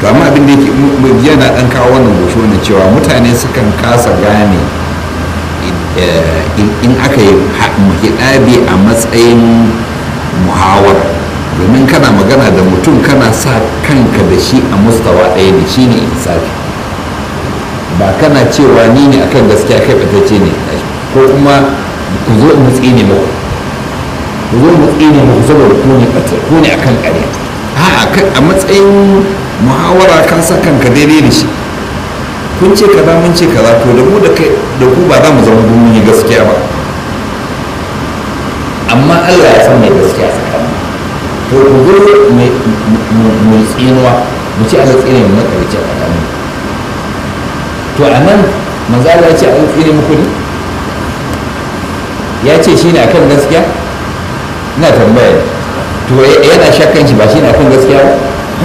to amma abin da yake yana dan kawo wannan gosho ne cewa mutane sukan kasa gane in aka yi hidabi a matsayin muhawar domin kana magana da mutum kana sa kanka da shi a mustawa ɗaya da shi ne insafi ba kana cewa ni ne akan gaskiya kai ɓatacce ne ko kuma ku zo mu tsine muku ku zo mu tsine muku saboda ku ne ku ne akan ƙarya a matsayin muhawara ka sa kanka daidai da shi kun ce kaza mun ce kaza to da mu da kai da ku ba za mu zama mun yi gaskiya ba amma Allah ya san mai gaskiya tsakanin to ku zo mu tsinuwa mu ce Allah tsine mu makarci a tsakanin to a nan manzo Allah ya ce Allah tsine muku ne ya ce shine akan gaskiya ina tambaya to yana shakkan shi ba shine akan gaskiya ba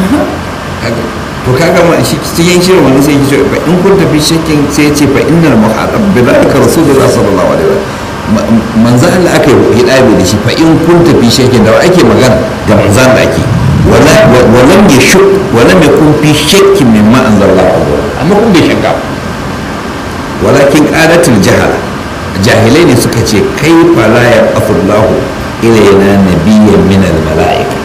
to kaga ma shi cikin shirin wani sai kice fa in kun tafi shakkin sai ya ce fa innal muhadab bi zalika rasulullah sallallahu alaihi wasallam manzo Allah aka yi hidabi da shi fa in kun tafi shakkin da ake magana da manzan da ake wala walam yashuk walam yakun fi shakkin mimma anzalallahu amma kun bai shakka walakin qalatul jahala jahilai ne suka ce kai fala ya afullahu ilayna nabiyyan min al mala'ika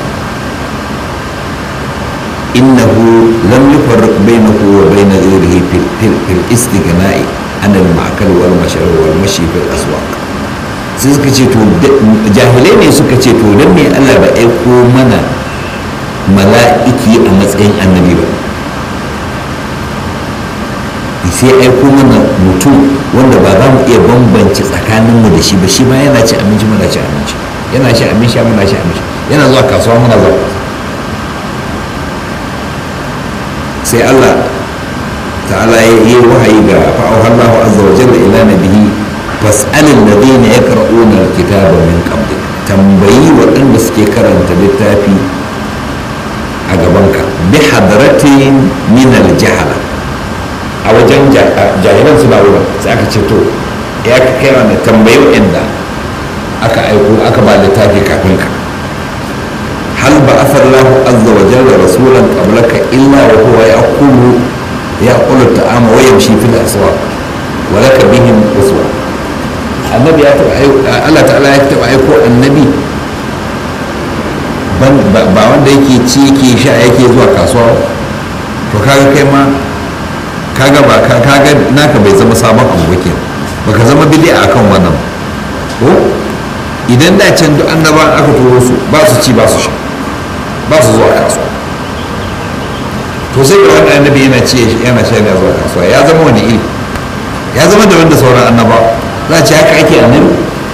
إنه لم يفرق بينه وبين غيره في, في, في الاستغناء عن المعقل والمشروع والمشي في الأسواق sai suka ce to jahilai ne suka ce to don me Allah ba aiko mana mala'iki a matsayin annabi ba sai aiko mana mutum wanda ba za mu iya bambance tsakaninmu da shi ba shi ba yana ci abinci muna ci abinci yana ci abinci muna ci abinci yana zuwa kasuwa muna zuwa kasuwa sai Allah ta'ala ya yi wahayi ga fa'auhallahu azza wa jalla ila nabihi fas'alil ladina yaqra'una alkitaba min qablik tambayi waɗanda suke karanta littafi a gabanka bi hadratin min aljahala a wajen jahilan suna wurin sai aka ce to ya ka kai wanda tambayi waɗanda aka aiko aka ba littafi kafin ka هل بعث الله عز وجل رسولا قبلك الا وهو ياكل ياكل الطعام ويمشي في الاسواق ولك بهم اسوه النبي الله تعالى ya taɓa aiko annabi ba wanda yake ci yake sha yake zuwa kasuwa to kaga kai ma kaga ba kaga naka bai zama sabon abu ba kenan baka zama bid'a akan wannan ko idan da can duk annabawan aka turo su ba su ci ba su sha ba su zuwa kasuwa to sai ga wani annabi yana ci yana sha yana zuwa kasuwa ya zama wani iri ya zama da wanda sauran annaba za a ce haka ake annabi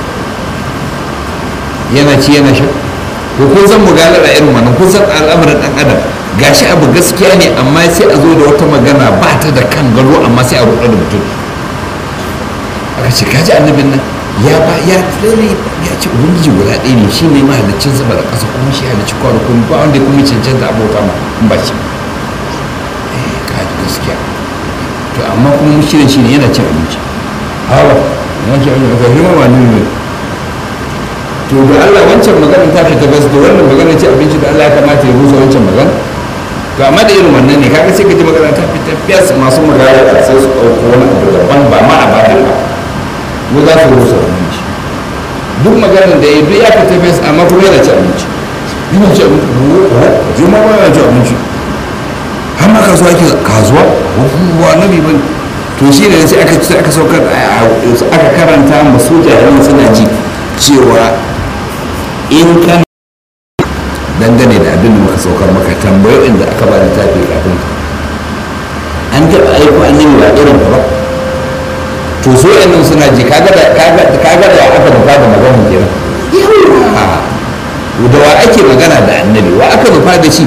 yana ci yana sha to kun san mugalar a irin wannan kun san al'amarin dan adam gashi abu gaskiya ne amma sai a zo da wata magana ba ta da kan gado amma sai a ruɗa da mutum aka ce kaji annabin nan ya ba ya tsere ya ce ubangiji guda ɗaya ne shi ne mahalicin sama da ƙasa kuma shi halicci kwa da kuma ba wanda kuma cancanta abota ma in ba shi eh kaji gaskiya to amma kuma mushirin shi ne yana cin abinci hawa yana cin abinci ba hima ba nuni to da Allah wancan magana ta fita bas da wannan magana ce abinci da Allah ya kamata ya rusa wancan magana to amma da irin wannan ne kaga sai ka ji magana ta fita fiyas masu magana sai su ɗauko wani abu daban ba ma a bada ba mu za su rusa abinci duk maganar da ya duk ya fita fes amma kuma yana ci abinci yana ci abinci ji ma ba yana ci abinci har ma kasuwa ke kasuwa wa nabi ban to shi ne sai aka sai aka saukar aka karanta masu jahilan suna ji cewa in kan dangane da abin da muka saukar maka tambayo inda aka ba da tafi kafin ka an taɓa aiko annabi ba irin ka ba to so yanzu suna ji kaga da kaga da aka nufa da maganin kenan yawa da wa ake magana da annabi wa aka nufa da shi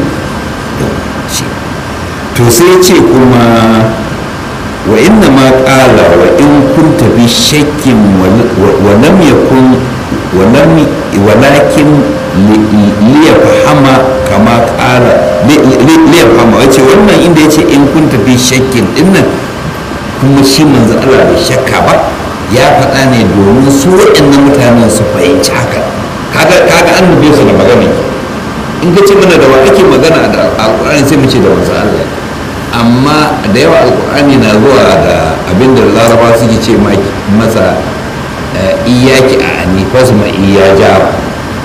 to sai ce kuma wa inna ma qala wa in kunta bi shakkin wa lam yakun wa lam walakin li yafhama kama qala li yafhama wace wannan inda yace in kunta bi shakkin dinnan kuma shi manzo Allah bai shakka ba ya faɗa ne domin su waɗannan mutanen su fahimci haka kaga kaga an nube su da magana in ka ce mana da wa ake magana da alkur'ani sai mu ce da wasu allah amma da yawa alkur'ani na zuwa da abin da laraba suke ce masa iyaki a ani fasma iya jara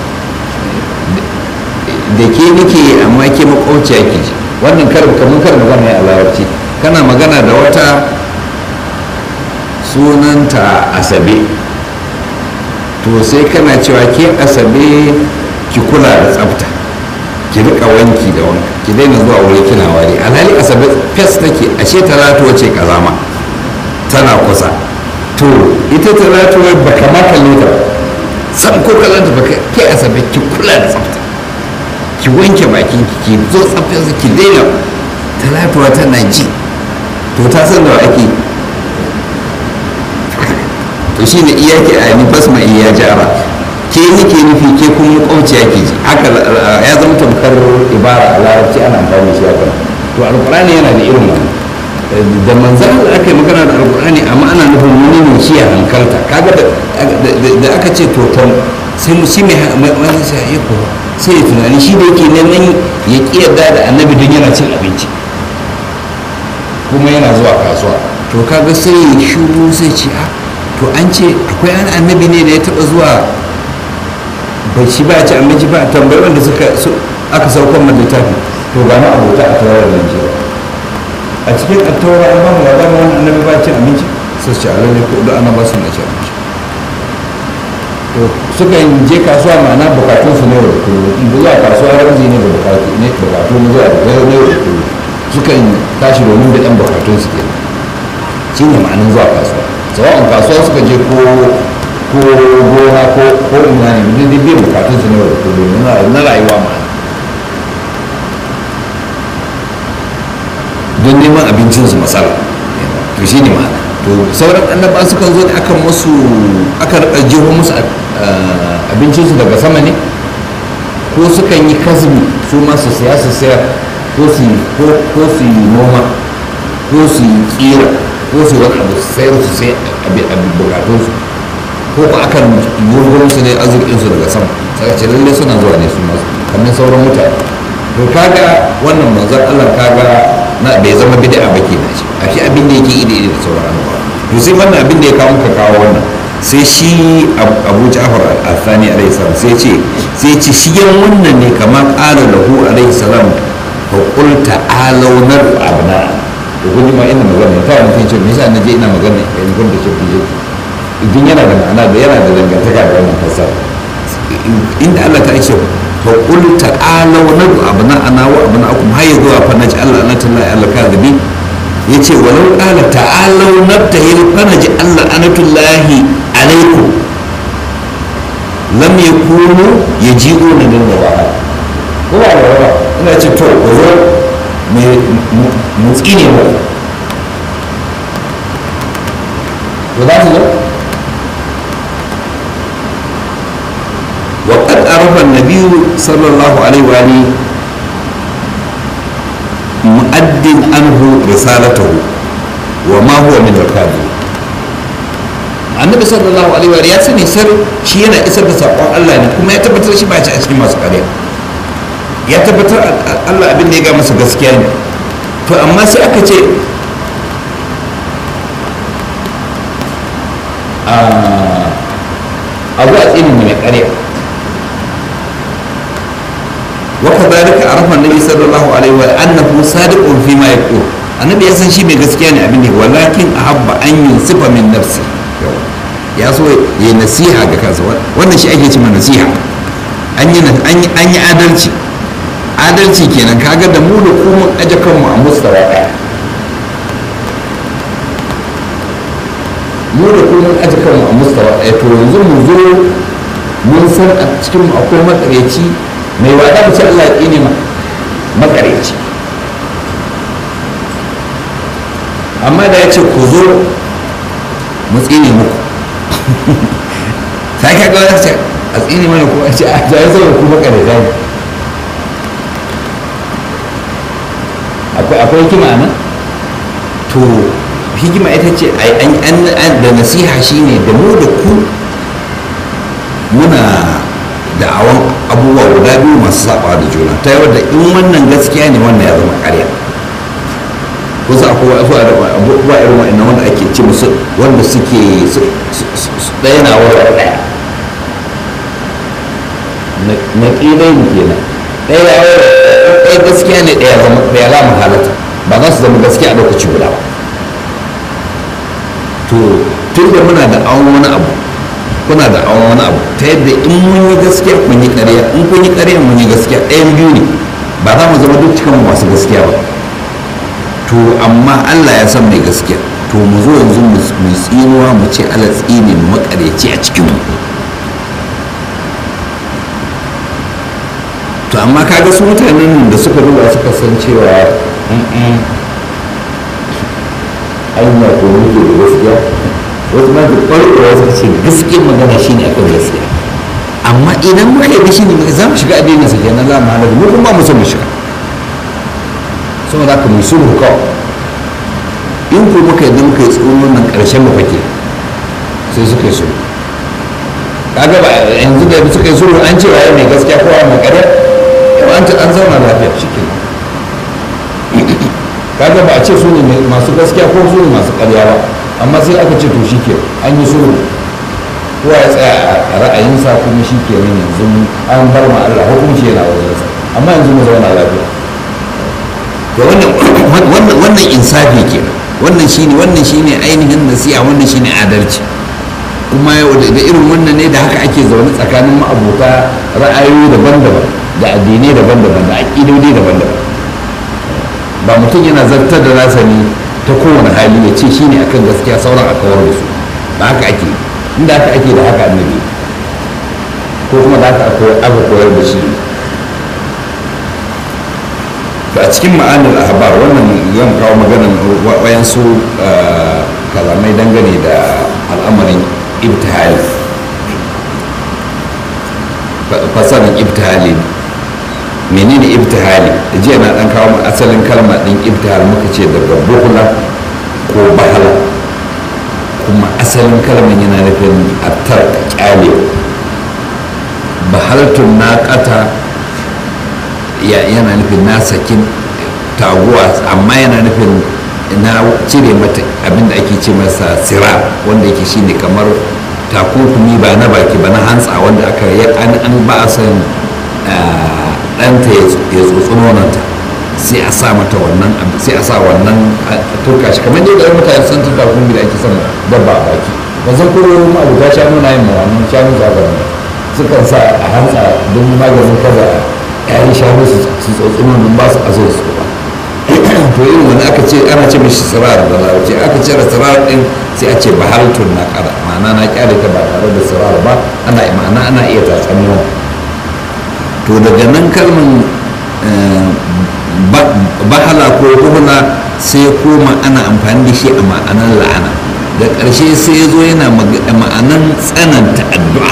da ke nake amma ke makwauciya ke ji wannan karin kamar karin magana ya larabci kana magana da wata sunanta asabe to sai kana cewa ke asabe ki kula da tsafta ki rika wanki da wanka ki daina zuwa wuri kina wari alhali asabe fes take ashe talatu wace kazama tana kusa to ita talatu ba kama kalle ta san ko kallanta ba ke asabe ki kula da tsafta ki wanke bakin ki ki zo tsaftar ki daina talatuwa tana ji to ta san da ake to shine iyaki a ni basma iya jara ke nake nufi ke kun kauciya ke ji haka ya zama tamkar ibara a larabci ana amfani shi haka to alqur'ani yana da irin wannan da manzan Allah aka yi magana da alqur'ani amma ana nufin wani ne shi ya hankalta kaga da aka ce to sai mu shi mai wani sai ya ko sai ya tunani shi da yake neman ya ki yarda da annabi don yana cin abinci kuma yana zuwa kasuwa to kaga sai ya shuru sai ce a to an ce akwai an annabi ne da ya taba zuwa bai ci ba ci abinci ba tambayi wanda suka aka saukan man littafi to ga na abota a tawar nan ce a cikin attaura an ba mu labarin wani annabi ba cin abinci sai su ci alalle ko da ana ba su na ci abinci to suka je kasuwa ma'ana bukatun su ne da kullum in zuwa kasuwa ramzi ne da bukatu ne bukatu ne zuwa da ne da kullum suka tashi domin da ɗan bukatun su ke shi ne ma'anin zuwa kasuwa sawa'un kasuwa suka je ko ko gona ko ko ina ne duk duk biyan bukatun su ne da kullum na rayuwa ma'ana don neman abincinsu masala to shi ne ma'ana to sauran annaba sukan zo ne akan musu aka rika jeho musu abincinsu daga sama ne ko sukan yi kasbi su ma su siya su siya ko su ko su yi noma ko su yi tsira ko su wani abu sayar su sai abin bukatunsu ko ko akan gurgurin su ne arzikinsu daga sama saka ce lalle suna zuwa ne su masu kamar sauran mutane to kaga wannan manzon Allah kaga na bai zama bid'a ba kenan shi a shi abin da yake ide ide da sauran annabawa to sai wannan abin da ya kawo muka kawo wannan sai shi Abu Ja'far al-Thani alaihi salam sai ce sai ce shi yan wannan ne kamar qala lahu alaihi salam fa qul ta'alu nar abna to kun ji ma ina magana ta wani ce me yasa naje ina magana in kun da shi idan yana da ma'ana da yana da dangantaka da wannan fasara inda Allah ta ce fa qul ta'alu nadu abna'ana wa abna'akum hayya zuwa fa naji Allah na tallahi Allah kadhibi yace walau qala ta'alu nabtahil fa naji Allah anatullahi alaikum lam yakunu yaji'una min wara ko ba wara ina ce to ko zo mu tsine mu to za su zo وقد عرف النبي صلى الله عليه وآله مؤد عنه رسالته وما هو من الكاذب annabi sallallahu alaihi wa ya sani sar shi yana isar da sakon Allah ne kuma ya tabbatar shi ba ci a cikin masu ƙarya ya tabbatar Allah abin da ya ga masa gaskiya ne to amma sai aka ce a zuwa tsini mai ƙarya وكذلك عرف النبي صلى الله عليه وسلم انه صادق فيما يقول النبي ya san shi mai gaskiya ne abin da walakin ahabba an yunsifa min nafsi ya so ya nasiha ga kansa wannan shi ake cewa nasiha an yi an yi adalci adalci kenan kaga da mu da kuma aje kanmu a mustawa ɗaya mu da kuma aje kanmu a mustawa ɗaya to yanzu mu zo mun san a cikin mu akwai makareci mai wada mu ce Allah ya ƙine makareci amma da ya ce ku zo mu tsine muku sai ka ga wani a tsine mana ko a ce a jayi zama ku makareta ne akwai hikima nan to hikima ita ce da nasiha shine da mu da ku muna da'awan abubuwa guda biyu masu saba da juna ta yau da in wannan gaskiya ne wannan ya zama ƙarya wasu akwai wasu abubuwa irin wa'annan wanda ake ce musu wanda suke ɗaya na wara ɗaya na ƙilai kenan ɗaya ya wara ɗaya gaskiya ne ɗaya zama ɗaya la mahalata ba za su zama gaskiya a lokaci guda ba to tun da muna da awon wani abu kuna da awon wani abu ta yadda in mun yi gaskiya kun yi ƙarya in kun yi ƙarya mun yi gaskiya ɗayan biyu ne ba za mu zama duk cikin masu gaskiya ba to amma Allah ya san mai gaskiya to mu zo yanzu mu tsinuwa mu ce Allah tsine mu makareci a cikin mu to amma kaga su mutanen da suka duba suka san cewa ainihin to muke da gaskiya wasu ma da ƙwarƙwarwa suka ce gaskiyar magana shine akan gaskiya amma idan muka yi shi ne za mu shiga addinin sa kenan za mu halaka mu kuma mu so mu shiga saboda haka mu sulhu kawai in ko muka yi muka yi tsoron wannan ƙarshen mu fake sai suka yi sulhu kaga ba yanzu da suka yi sulhu an ce waye mai gaskiya ko waye mai ƙarya yau an an zauna lafiya shi kaga ba a ce su ne masu gaskiya ko su ne masu ƙarya ba amma sai aka ce to shi ke an yi sulhu kowa ya tsaya a ra'ayinsa kuma shi ke nan yanzu an bar ma Allah hukunci yana wajensa amma yanzu mu zauna lafiya to wannan wannan insafi ke wannan shine wannan shine ainihin nasiha wannan shine adalci kuma da irin wannan ne da haka ake zaune tsakanin ma'abota ra'ayoyi daban-daban da addinai daban-daban da aƙidodi daban-daban ba mutum yana zartar da nasa ne ta kowane hali ya ce shine akan gaskiya sauran a kawar da su ba haka ake inda haka ake da haka annabi ko kuma da haka aka koyar da shi a cikin ma'anar ahbar wannan zan kawo maganan wayansu kalamai dangane da al'amarin ibtihali fasarin ibtihali menene ibtihali jiya na dan kawo asalin kalma din ibtihal muka ce daga buhula ko bahala kuma asalin kalmar yana nufin attar kyale bahalatun naƙata yana nufin na sakin taguwa amma yana nufin na cire mata abinda ake ce masa sira wanda yake shine kamar takunkumi ba na baki ba na hantsa wanda aka yi an ba a san ɗanta ya tsotsi nonanta sai a sa mata wannan sai a sa wannan turka shi kamar yadda mutane sun turka kuma da ake son dabba a baki ba zan kuro ma abu ta shanu na yin mawanin shanu zagayen sukan sa a hantsa don maganin kada yayin shanu su tsotsi nonon ba su aso su ba to irin wani aka ce ana ce mishi sirar da larabci aka cire sirar din sai a ce bahaltun na kada ma'ana na kyale ta ba tare da sirar ba ana ma'ana ana iya tatsan nonon to daga nan kalman bahala ko buhula sai ya koma ana amfani da shi a ma'anar la'ana da ƙarshe sai ya zo yana ma'anan tsananta addu'a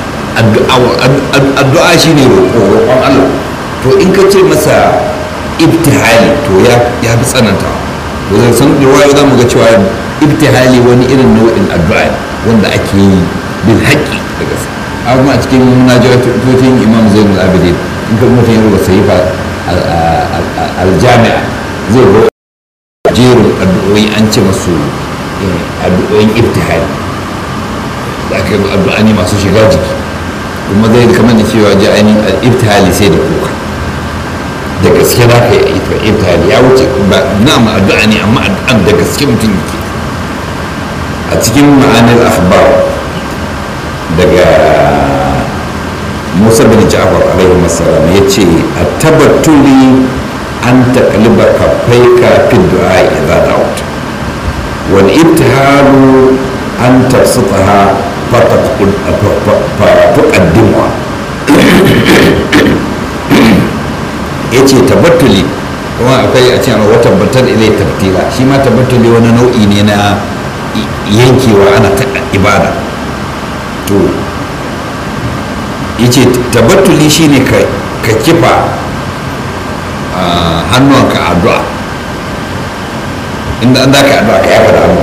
addu'a shi ne roƙon Allah to in ka ce masa ibtihali to ya fi tsananta to zai san da wayo za mu ga cewa ibtihali wani irin nau'in addu'a wanda ake yi bil haƙƙi da gaske amma a cikin munajatocin imam zainul abidin in ka mutum ya rubuta sahifa aljami'a zai go jerin addu'o'i an ce masu addu'o'in ibtihali da aka yi addu'a ne masu shiga jiki kuma zai kamar da cewa ji ainihin ibtihali sai da kuka da gaske za ka yi ibtihali ya wuce ba na ma addu'a ne amma addu'an da gaske mutum yake a cikin ma'anar akhbar daga musa bin ja'far alaihi wasallam ya ce a tabbatuli an taqliba kaffaika fi du'a idza da'awta wal ibtihalu an tabsutaha fatuqaddimuha ya ce tabbatuli kuma akwai a cikin wa tabbatar ilai tabtila shi ma tabbatuli wani nau'i ne na yankewa ana ta ibada to ya ce tabbatuli shi ne ka kifa hannuwanka addu'a inda an za ka addu'a ka yafa da hannu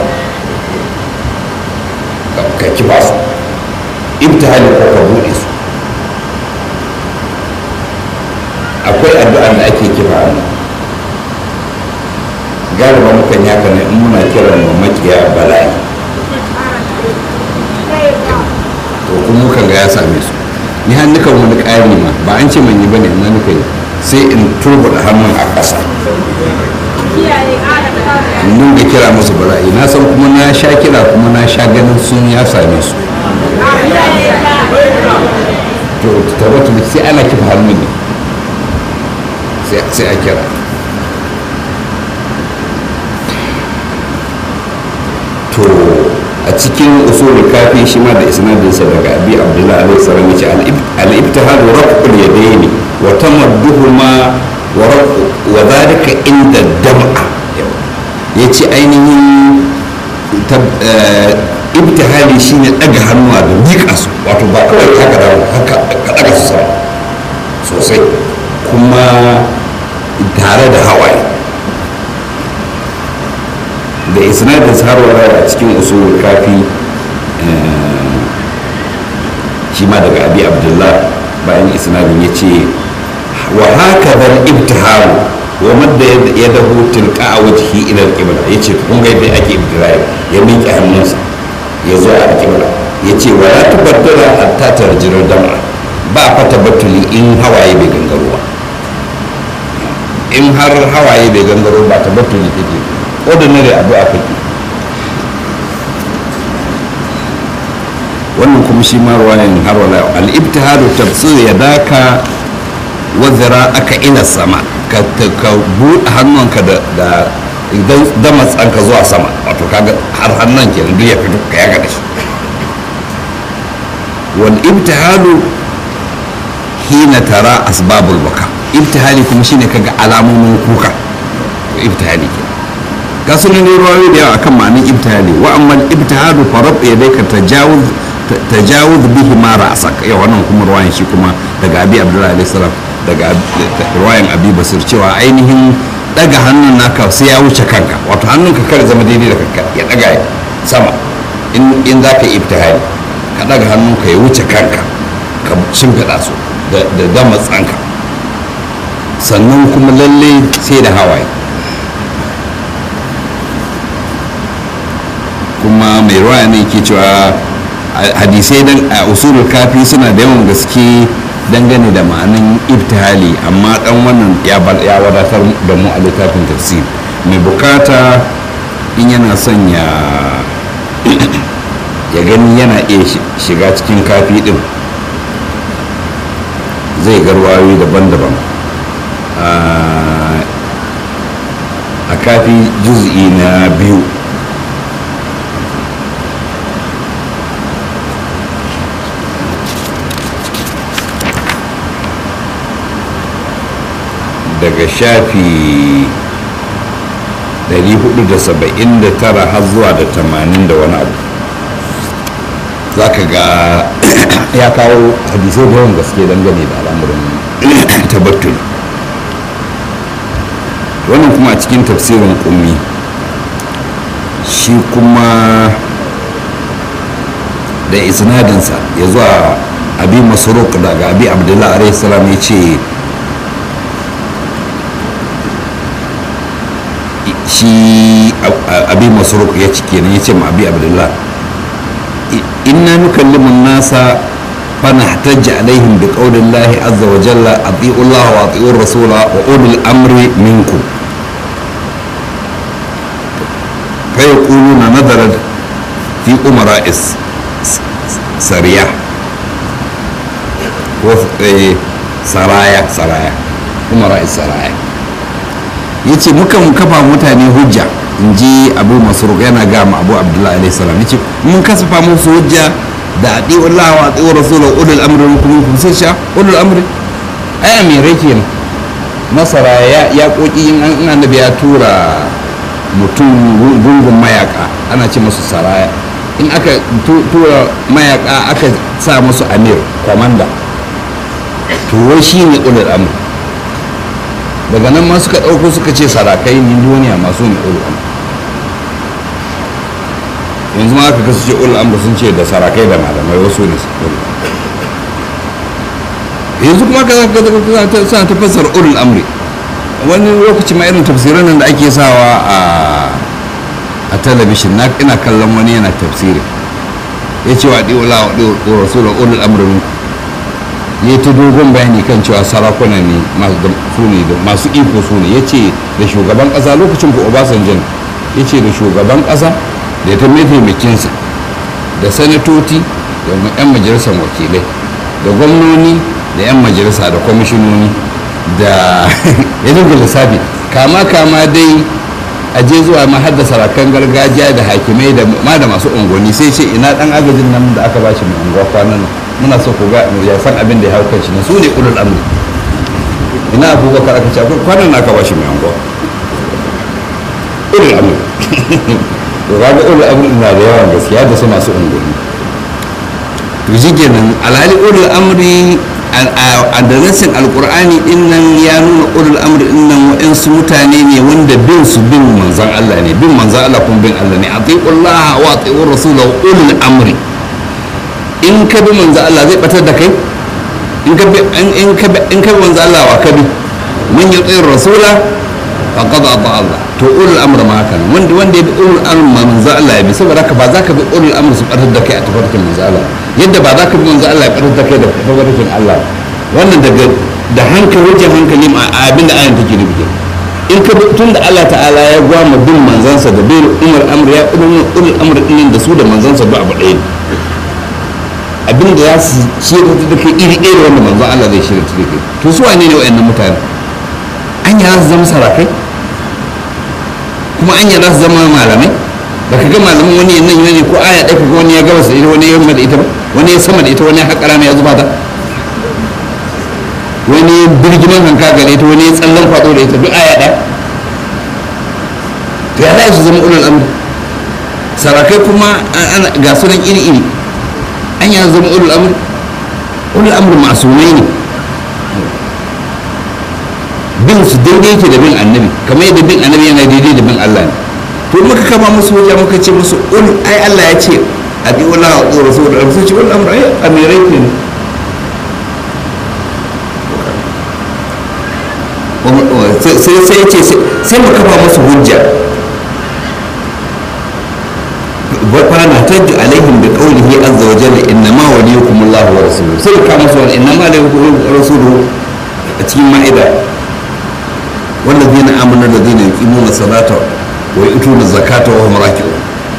ka kifa su ibtihali ko ka buɗe su akwai addu'a da ake kifa hannu galiba mukan yaka ne in muna kiran mu makiya bala'i to kuma mukan ga ya same su ni har nukan wani ƙari ma ba an ce man yi bane amma nuka yi sai in turbuɗa hannun a ƙasa in dinga kira musu bala'i na san kuma na sha kira kuma na sha ganin sun ya same su to tabbatu sai ana kifa hannun ne sai a kira to a cikin usulul kafi shi ma da isnadinsa daga abi abdullahi alaihi salam yace al-ibtihad raf'ul yadayn wa tamadduhuma wa wa dhalika inda dam'a yace ainihin ibtihali shine daga hannuwa da miƙa su wato ba kawai haka da haka ka daga su sama sosai kuma tare da hawaye da isnadin sarwara a cikin usulul kafi shi ma daga abi abdullah bayan isnadin ya ce wa haka zan ibtihalu wa madda ya dahu tilka a wajhi ila al-qibla yace kun ga yadda ake ibtihali ya miƙe hannunsa ya zo a al-qibla yace wa la tubaddala hatta tarjira dam'a ba fa tabattuli in hawaye bai gangaro ba in har hawaye bai gangaro ba tabattuli take ordinary addu'a kake wannan kuma shi ma ruwayan har wala al-ibtihadu tafsir yadaka wa aka ila sama ka ka buɗe hannunka da da idan damatsanka zuwa sama wato kaga har hannun ke duk ya fito ka yaga da shi wal ibtihadu hina tara asbabul baka ibtihali kuma shine kaga alamomin kuka ibtihali ke ga sunan ruwayoyi da yawa akan ma'anin ibtihali wa amma ibtihadu farab yadayka tajawuz tajawuz bihi ma ra'sak ya wannan kuma ruwayan shi kuma daga abi abdullahi alaihi salam daga ruwayan abi basir cewa ainihin daga hannun naka sai ya wuce kanka wato hannunka kar zama daidai da kanka ya daga sama in in za ka yi ibtihali ka daga hannunka ya wuce kanka ka shimfiɗa su da dama tsanka sannan kuma lalle sai da hawaye kuma mai ruwa ne ke cewa hadisai dan a usulul kafi suna da yawan gaske dangane da ma'anin ibtihali amma dan wannan ya wadatar da mu a littafin tafsir mai bukata in yana son ya ya gani yana iya shiga cikin kafi din zai garwayoyi daban-daban a kafi juz'i na biyu daga shafi 479 har zuwa da 80 da wani abu za ka ga ya kawo hadisai da yawan gaske dangane da al'amuran tabbatul wannan kuma a cikin tafsirin kummi shi kuma da isnadinsa ya zuwa abi masaruk daga abi abdullahi alaihi salam ya ce shi abi masaruk ya ci kenan ya ce ma abi abdullahi inna nukallimu nasa فنحتج عليهم بقول الله عز وجل اطيعوا الله واطيعوا الرسول واولي الامر منكم فيقولون نظرت في امراء سريع سرايا سرايا امراء سرايا yace mukan kafa mutane hujja in ji abu masruk yana ga ma abu abdullahi alaihi salam yace mun kasafa musu hujja da adi wallah wa adi rasulun ulul amri minkum kun sai sha ulul amri ai amirai kenan masara ya ya koki in an annabi ya tura mutum gungun mayaka ana ce musu saraya in aka tura mayaka aka sa musu amir komanda to wai shine ulul amri daga nan ma suka ɗauko suka ce sarakai ni duniya masu ne ulul amri yanzu ma aka kasu ce ul amur sun ce da sarakai da malamai wasu ne yanzu kuma ka suna ta fassara ulul amri wani lokaci ma irin tafsirin nan da ake sawa a a talabishin na ina kallon wani yana tafsiri ya ce wa ɗi wala wa ɗi rasul ulul amri minku ya ta dogon bayani kan cewa sarakuna ne su ne masu iko su ne ya ce da shugaban ƙasa lokacin ku obasanjan ya ce da shugaban ƙasa da ta mataimakinsa da sanatoci da 'yan majalisar wakilai da gwamnoni da 'yan majalisa da kwamishinoni da ya dinga lissafi kama kama dai a je zuwa ma har da sarakan gargajiya da hakimai da ma da masu unguwanni sai ce ina dan agajin nan da aka bashi mai unguwa kwanan nan muna so ku ga ya san abin da ya hau kanshi na su ne ulul amri ina abubakar aka ce akwai kwanan nan aka bashi mai unguwa ulul amri to ga ulul amri na da yawan gaskiya da su masu unguwanni to shi kenan alhali ulul amri a da nassin alkur'ani din nan ya nuna ulul amri din nan waɗansu mutane ne wanda bin su bin manzan Allah ne bin manzan Allah kuma bin Allah ne atiqullah wa atiqur rasulahu ulul amri in ka bi manzan Allah zai batar da kai in ka bi in ka bi in ka bi manzan Allah wa ka bi man yuti rasula faqad ata Allah to ulul amri ma haka wanda wanda ya bi ulul amri manzan Allah ya bi saboda haka ba za ka bi ulul amri su batar da kai a tafarkin manzan Allah yadda ba za ka bi manzo Allah ya karanta kai da tabarkin Allah wannan daga da hankali wajen hankali ma abin da ayan take nufi in ka bi tun da Allah ta'ala ya gwama bin manzansa da bin umar amr ya ulul ulul amr din da su da manzansa ba abu ɗaya abin da za su shirya da kai iri ɗaya da wanda manzon Allah zai shirya da kai to su wane ne wa'annan mutane an yi za su zama sarakai kuma an yi za su zama malamai ba ka ga malamin wani nan ne ko aya ɗaya kaga wani ya gabas da ita wani ya yamma da ita ba wani ya sama da ita wani ya haƙa rana ya zuba ta wani ya birgiman hanka ga ita wani ya tsallan faɗo da ita duk aya ɗaya to ya za su zama ulul amri sarakai kuma ga sunan iri iri an ya zama ulul amri ulul amri masumai ne bin su daidai yake da bin annabi kamar yadda bin annabi yana daidai da bin Allah ne to muka kama musu wajen muka ce musu ul ai Allah ya ce a bi wala wa tsoro saboda abu sai ce wal amra ai amirai ke ne sai sai ya ce sai mu kafa musu hujja fana tajju alaihim bi qawlihi azza wa jalla innama waliyukum Allah wa rasuluhu sai ka musu wal innama waliyukum rasuluhu a cikin ma'ida والذين آمنوا الذين يقيمون الصلاة wa ituna zakata wa hum raki'un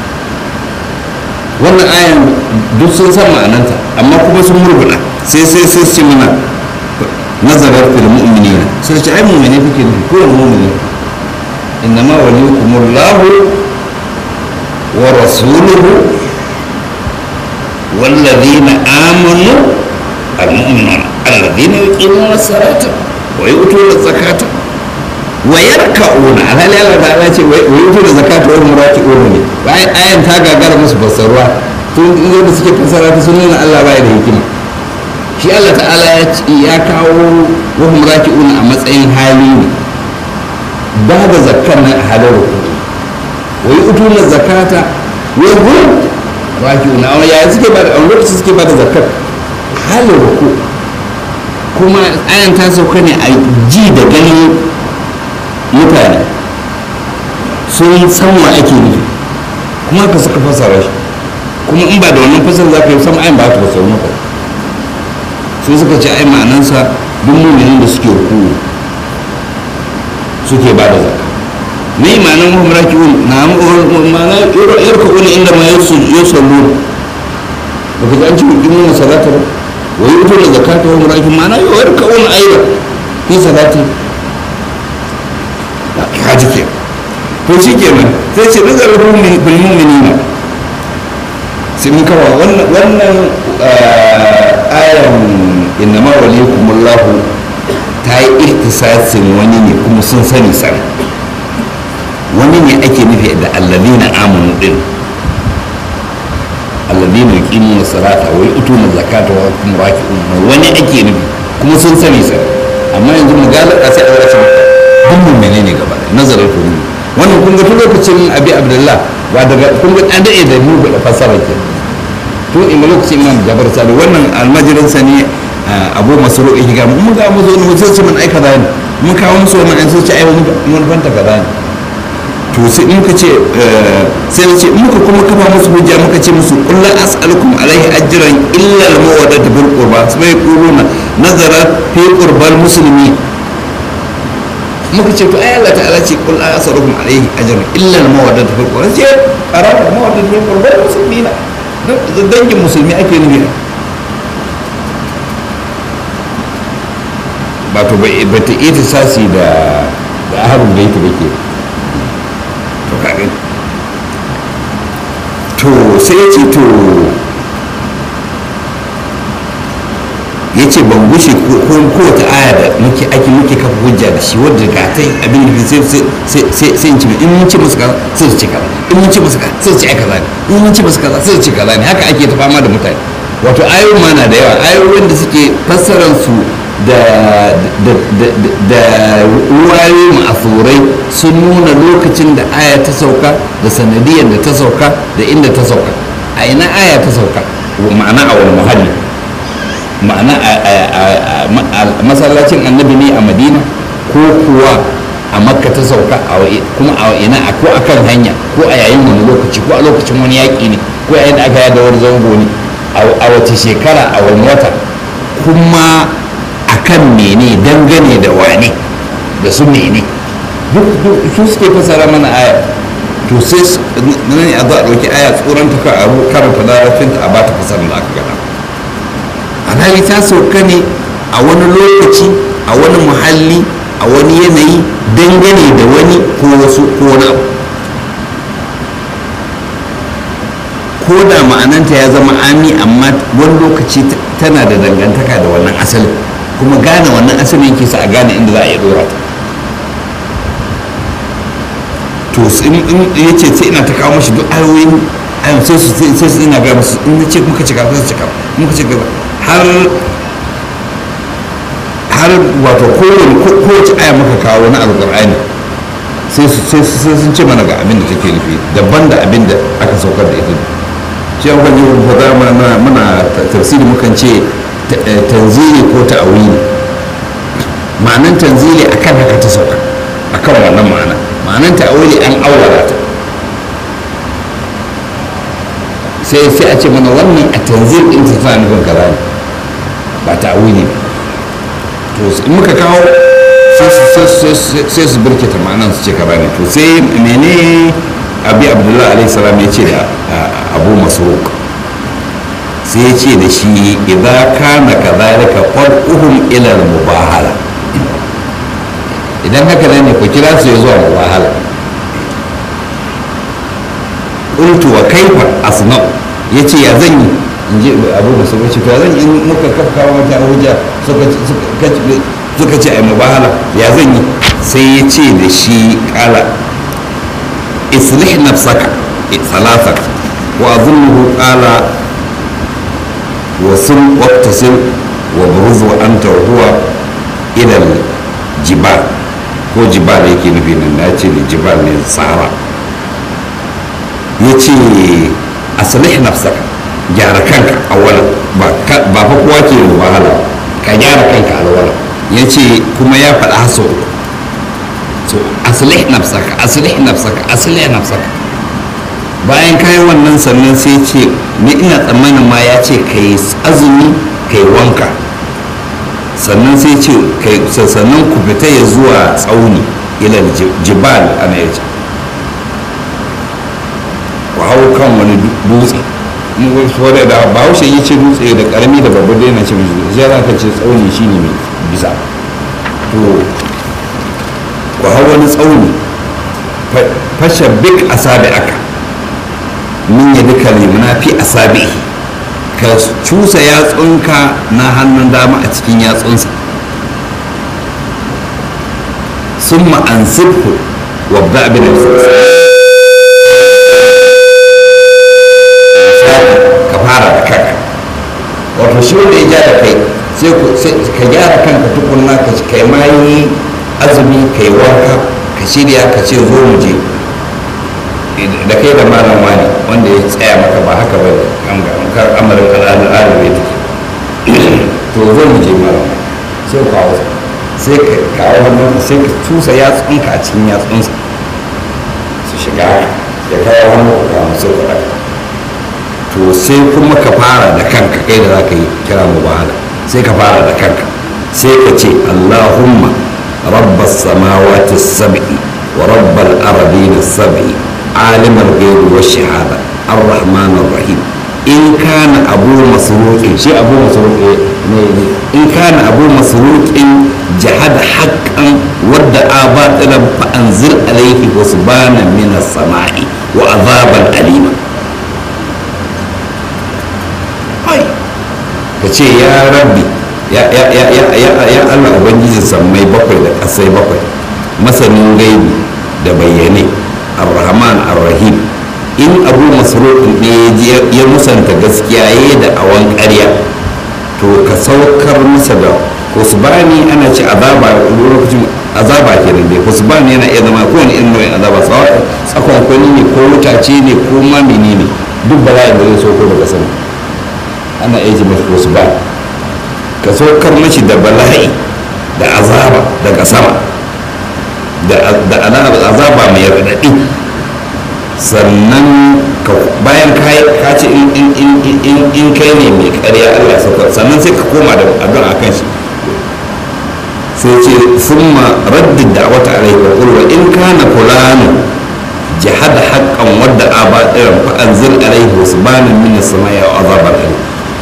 wannan ayan duk sun san ma'ananta amma kuma sun murguna sai sai sai su ce mana nazarar fil mu'minina sai ce ai mu'mini kuke nufi ko mu'mini innama waliyukumullahu wa rasuluhu والذين آمنوا المؤمنون الذين يقيمون الصلاة ويؤتون الزكاة ويركعون على لا لا لا ce ويؤتون الزكاة وهم راكعون ne bayan ayan ta gagara musu fassarwa tun inda da suke fassara ta sun nuna Allah bai da hikima shi Allah ta'ala ya kawo wahum raki'un a matsayin hali ne ba da zakkar nan a halin rukuni wa yu'tuna zakata wa hum raki'un a ya suke ba a lokaci suke ba da zakkar halin ruku kuma ayan ta sauka ne a ji da ganin mutane sun san wa ake nufi kuma ka suka fassara shi kuma in ba da wannan fasar za ka yi sama ayin ba ta fassara maka sai suka ce ai ma'anansa duk muminin da suke ruku suke ba da zaka me ma'anan wahum raki'un na ma'ana yarka'una inda ma yusallu ba ka ji an ci yuqimuna salata ba wa yu'tuna zakata wa hum raki'un ma'ana yarka'una aidan fi salati haji ke to shi kenan sai ce nazarar bil mu'minina sai mun kawo wannan ayan innama waliyukumullahu ta yi ihtisasin wani ne kuma sun sani sani wani ne ake nufi da allazina amanu din allazina yuqimuna salata wa yu'tuna zakata wa hum raki'un wani ake nufi kuma sun sani sani amma yanzu mu galaba sai a wasu duk mun menene gaba da nazarar to wannan kun ga tun lokacin abi abdullah ba daga kun ga an dade da mu da fasara ke tun in lokacin imam jabar sali wannan almajirin sa ne abu masu roƙi ga mun ga mu zo ne sai ce mun aika kaza ne mun kawo musu wannan an sai ce ai mun fanta kaza ne to sai muka ce sai ce muka kuma kafa musu hujja muka ce musu qul la as'alukum alaihi ajran illa al mawaddata bil qurba sai quluna nazara fi qurbal muslimin muka ce to ai Allah ta'ala ce qul la as'alukum alaihi ajran illa al mawaddata bil qurba sai arada mawaddata bil qurba muslimina dangin musulmi ake nufi ba to ba ta ita sasi da da ahlul bait ba ke to kaga to sai ya ce to ya ce ban gushe kowace aya da muke ake muke kafa hujja da shi wadda ga ta abin da sai sai in ci in mun ci musu kaza sai su ci kaza in mun ci musu kaza sai su ci ai kaza ne in mun ci musu kaza sai su ci kaza ne haka ake ta fama da mutane wato ayoyin ma na da yawa ayoyin da suke fassarar su da ruwaye ma'asurai sun nuna lokacin da aya ta sauka da sanadiyar da ta sauka da inda ta sauka a ina aya ta sauka ma'ana a wani muhalli ma'ana a masallacin annabi ne a madina ko kuwa a makka ta sauka kuma a ina ko a kan hanya ko a yayin wani lokaci ko a lokacin wani yaƙi ne ko yayin da aka yada wani zango ne a wace shekara a wani wata kuma akan mene dangane da wane da su mene duk su suke fasara mana aya to sai nan a za a ɗauki aya tsoron ta a karanta larabcinta a bata fasar da aka gada alhali ta sauka ne a wani lokaci a wani muhalli a wani yanayi dangane da wani ko wasu ko wani abu ko da ma'ananta ya zama ami amma wani lokaci tana da dangantaka da wannan asalin kuma gane wannan asalin yake sa a gane inda za a iya dora ta to in ya ce sai ina ta kawo mashi duk ayoyin ayon sai su sai su ina gaya musu in na ce muka cika sai su cika muka cika har har wato kowane kowace aya muka kawo na alƙur'ani sai sun ce mana ga abin da take nufi daban da abin da aka saukar da ita shi an kwanci ba za muna tafsiri mukan ce tanzili ko ta'awili ma'anan tanzili akan haka ta sauka akan wannan ma'ana ma'anan ta'awili an awwala ta sai sai a ce mana wannan a tanzil din ta tana nufin kaza ne ba ta'awili to in muka kawo sai su birkita ma'anan su ce kaza ne to sai mene abi abdullahi alaihi salam ya ce da abu masruq sai ya ce da shi idza kana kadhalika far'uhum ila al-mubahala idan haka ne ku kira su ya zuwa mubahala qultu wa kaifa asna yace ya zan yi in ji abu da su ce to ya zan yi in muka kafa mata hujja suka suka ce ai mubahala ya zan yi sai ya ce da shi kala islih nafsaka salasa wa azunnuhu qala wasun waqtasim wa buruz wa anta wa huwa ila jibal ko jibal yake nufi nan na ce da jibal ne sahara ya ce asalih nafsaka gyara kanka a wala ba fa kowa ke wahala ka gyara kanka a wala ya ce kuma ya faɗa haso so asalih nafsaka asalih nafsaka asalih nafsaka bayan kayan wannan sannan sai ce ni ina tsammanin ma ya ce ka yi azumi ka yi wanka sannan sai ce sannan ku fita ya zuwa tsauni ilal jibal ana yace ku hau kan wani dutse wadda da bahaushe yi ce dutse da karami da babba dai na ce mai zai za ka ce tsauni shine mai bisa to ku hau wani tsauni fashe bik asabi aka min ya duka limuna fi asabi ka cusa yatsunka na hannun dama a cikin yatsunsa sun ma'ansirku wabda abin da ka fara da kanka wato shi wanda ya ja da kai sai ka gyara kanka tukunna ka kai ma yi azumi ka yi wanka ka shirya ka ce zo mu je da kai da malam wani wanda ya tsaya maka ba haka ba kan amarin al'adar ya take to zo mu je mara sai ka kawo sai ka kawo hannun sai ka tusa yatsunka a cikin yatsunsa su shiga ya kawo hannu ka kawo sai ka ɗaga to sai kuma ka fara da kanka kai da za ka yi kira mu bahala sai ka fara da kanka sai ka ce allahumma rabbas samawati sab'i wa rabbal aradina sab'i alimar gaibu wa shahada ar-rahman ar-rahim in kana abu masruqin shi abu masruqin ne in kana abu masruqin jahada haqqan wadda abatilan fa anzir alayhi husbana min as-sama'i wa azaban alima ka ce ya rabbi ya allah ubangijin sammai bakwai da ƙasai bakwai masanin gaibi da bayyane arrahman arrahim in abu masarufin ne ya musanta gaskiya ya da awon ƙarya to ka saukar masa da kusbani ana ce azaba lokacin azaba ke nan dai kusbani yana iya zama kowane irin nau'in azaba tsakon kwani ne ko wutace ne ko ma menene duk bala'in da zai sauko daga sama ana iya mashi wasu ba ka saukar mashi da bala'i da azaba daga sama da azaba mai raɗaɗi sannan bayan ka ce in kai ne mai ƙarya allah saukar sannan sai ka koma da addu'a kan shi sai ce summa raddin da wata alaihi wa qul in kana fulanu jihad haqqan wadda aba irin fa anzil alaihi wasbanan min as-samai wa azaban alim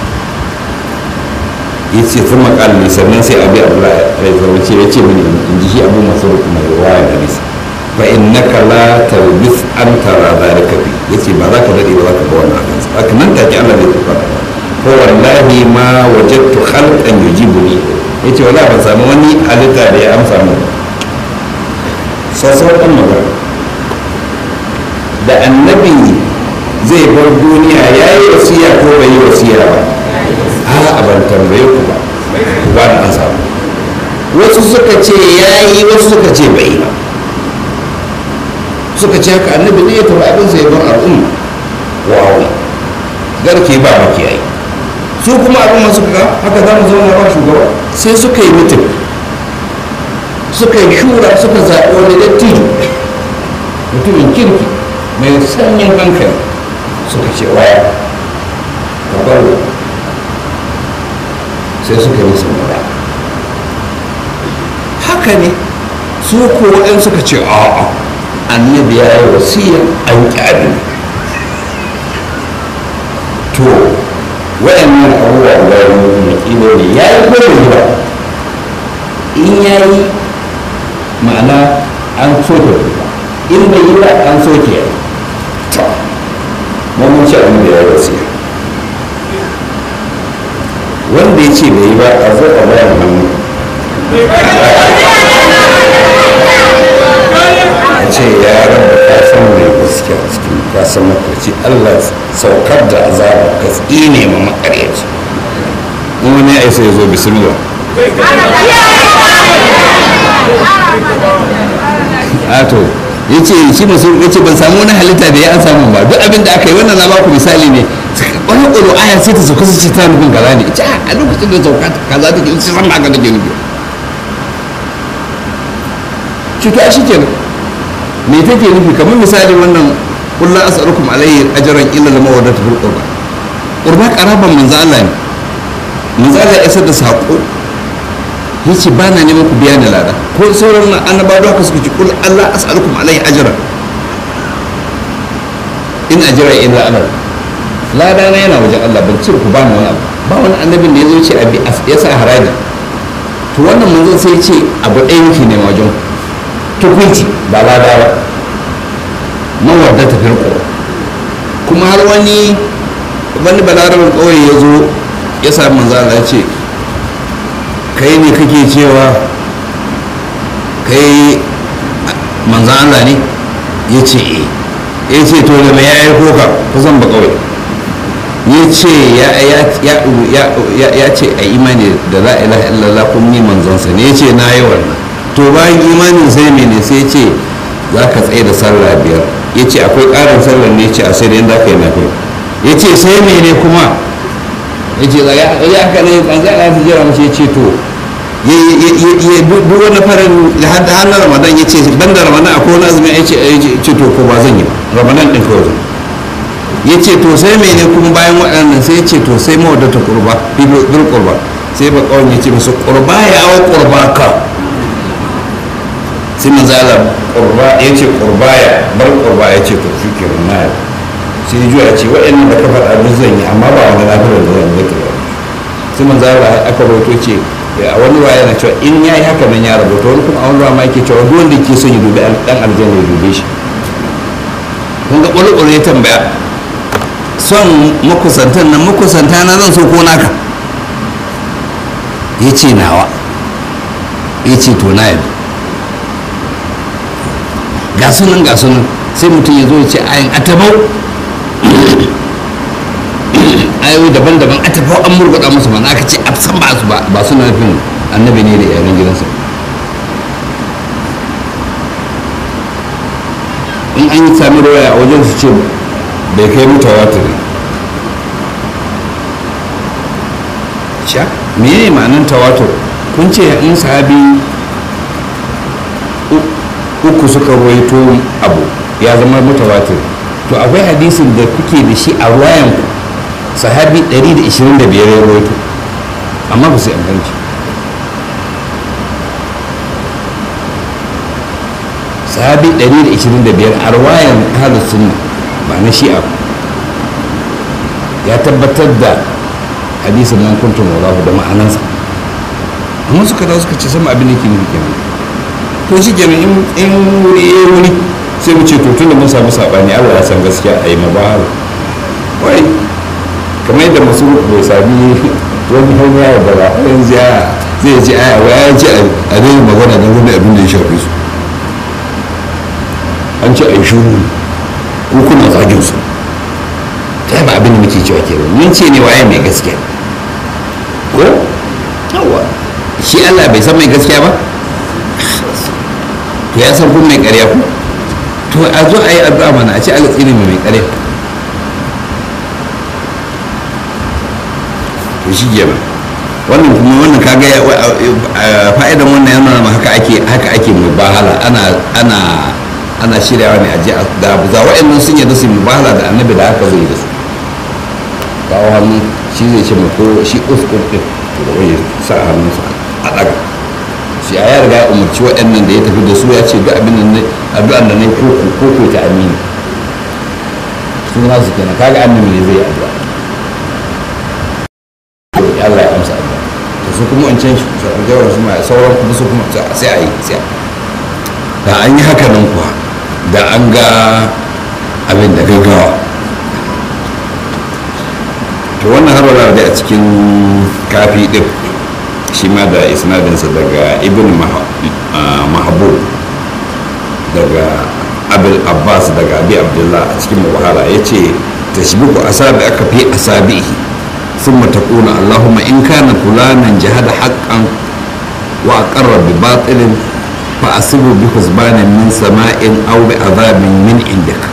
ya ce sun makalin sannan sai abi abdullahi rai zama ce ya ce mini in ji shi abu masu mai ruwaya da nisa fa innaka la talbis an tara zalika bi yace ba za ka dade ba za ka ga wannan akan sa haka nan take Allah zai tafi da ko wallahi ma wajadtu khalqan yujibuni yace wallahi ban samu wani halitta da ya amsa mu sassau kan magana da annabi zai bar duniya yayi wasiya ko bai yi wasiya ba a ban tambaye ku ba ku ba na samu wasu suka ce ya yi wasu suka ce bai ba suka ce haka annabi ne ya taɓa abin sai bar al'umma wawo garke ba makiyayi su kuma al'umma suka haka za mu zauna ba shugaba sai suka yi mutum suka yi shura suka zaɓi wani dattijo mutumin kirki mai sanyin hankali suka ce waya ka bar sai suka yi masa mura haka ne su ko waɗanda suka ce a'a annabi ya yi wasiya an ƙyari to waɗannan abubuwa da makilo ne ya yi ko bai ba in ya yi ma'ana an soke in bai yi ba an soke ya to mun ce annabi ya yi wasiya wanda ya ce bai yi ba a zo a bayan hannu a ce ya rabu ka san mai gaskiya cikin ka san makarci allah saukar da azaba ka tsine ma makaryaci in wani ya isa ya zo bismillah ato ya ce shi masu ya ce ban samu wani halitta da ya an samu ba duk abin da aka yi wannan na baku misali ne wani ƙwaro aya sai ta sauka su ce ta nufin kaza ne ita a lokacin da sauka kaza take ita san ba ka take nufi cuta shi kenan me take nufi kamar misali wannan kullu as'alukum alayhi ajran illa lama wadatu fil qurba qurba qaraban manzo Allah ne manzo Allah ya isar da sako yace ba na neman ku biya ni lada ko sauran annabawa da haka suka ce kul Allah as'alukum alayhi ajran in ajra illa ana lada na yana wajen Allah ban cire ku ba ni wani abu ba wani annabin da ya zo ce abi ya sa haraji to wannan manzon sai ya ce abu ɗaya yake ne wajen tukunci ba lada ba mawadda ta firko kuma har wani wani balarabin ƙauye ya zo ya sami manzo Allah ya ce kai ne kake cewa kai manzan Allah ne ya ce e ya ce to da mai ya aiko ka kusan ba kawai ya ce ya ce a imani da la ilaha illallah kun ni manzansa ne ya ce na yi wannan to bayan imanin sai mene sai ce za ka tsaye da sallah biyar ya ce akwai ƙarin sallah ne ya ce a sai da yadda ka yi nafi ya ce sai mene kuma ya ce zaga ya aka ne manzo Allah ya jira mace ya ce to ya duk wani farin har na ramadan ya ce ban da ramadan akwai wani azumi ya ce to ko ba zan yi ba ramadan din kawai zan ya ce to sai mene kuma bayan waɗannan sai ya ce to sai mawadata kurba bil kurba sai ba kawai ya ce musu kurba ya awo kurba ka sai manzala kurba ya ce kurba ya bar kurba ya ce to shi ke na sai ya juya ce waɗannan da ka faɗa duk zan yi amma ba wani lafiyar da zan yi ba sai manzala aka roto ce a wani ruwa yana cewa in ya yi haka nan ya rabuta wani kuma a wani ruwa ma yake cewa duk wanda ke son ya dubi dan aljanna ya dube shi kun ga ƙwarƙwaro ya tambaya son makusantan nan makusanta na zan so ko naka ya ce nawa ya ce to na yadda ga sunan ga sunan sai mutum ya zo ya ce ayin atabau ayoyi daban-daban atabau an murguɗa musu ba aka ce san ba su ba suna nufin annabi ne da yaran gidansa in an yi sami rawaya a wajen su ce bai kai mutawatir sha mene ma'anin tawatur kun ce in sahabi uku suka ruwaito abu ya zama mutawatir to akwai hadisin da kuke da shi a ruwayan sahabi 125 ya ruwaito amma ba su yi amfanci sahabi 125 a ruwayan ahalus sunna ba na shi'a ya tabbatar da hadisin nan kuntun wallahu da ma'anansa amma suka dawo suka ce sama abin da ke nufi kenan to shi kenan in wuri ya wuri sai mu ce to tun da mun samu saɓani allah ya san gaskiya a yi mabahala wai kamar yadda masu bai sami wani hanya ya bara yanzu ya zai ji aya wa ya ji a dai magana don wani abin da ya shafi su an ce a yi shuru ko kuna zagin su ta ba abin da muke cewa ke mun ce ne waye mai gaskiya ko yawa shi Allah bai san mai gaskiya ba to ya san kun mai ƙarya ku to a zo a yi addu'a mana a ce Allah tsine mai ƙarya to shi kenan wannan kuma wannan kaga fa'idan wannan yana ma haka ake haka ake mubahala ana ana ana shiryawa ne a ji da za wa'annan sun yadda su mubahala da annabi da haka zai da su kawo hannu shi zai ce ko shi uskun din da wani sa hannunsa a daga shi a ya riga ya umarci waɗannan da ya tafi da su ya ce duk abin da addu'an da ne ko ko ko ta amini sun nasu kenan kaga annabi ne zai yi addu'a Allah ya amsa addu'a to su kuma in can jawar su ma sauran kuma su kuma sai a yi sai da an yi haka nan kuwa da an ga abin da gaggawa to wannan har wala da a cikin kafi din shi ma da isnadinsa daga ibn mahabub daga abul abbas daga abi abdullah a cikin mubahala ya ce tashbiku asabi aka fi asabihi ثم تقول اللهم إن كان فلانا جهد حقا وأقر بباطل فأصبه بحسبان من سماء أو بعذاب من عندك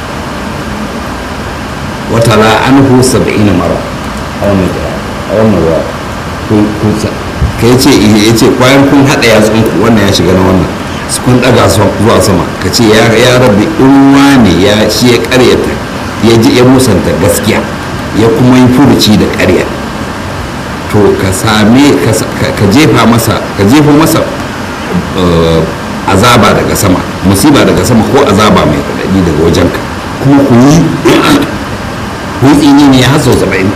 وتلا عنه سبعين مرة أو نجرى أو نجرى ka ce ya ce kwayan kun haɗa yatsunku wannan ya shiga na wannan su kun ɗaga zuwa sama ka ce ya rabbi in wane ya shi ya ƙaryata ya ji ya musanta gaskiya ya kuma yi furuci da ƙarya to ka same ka jefa masa ka jefa masa azaba daga sama musiba daga sama ko azaba mai raɗaɗi daga wajenka kuma ku yi ku yi tsini ne ya haso saba'in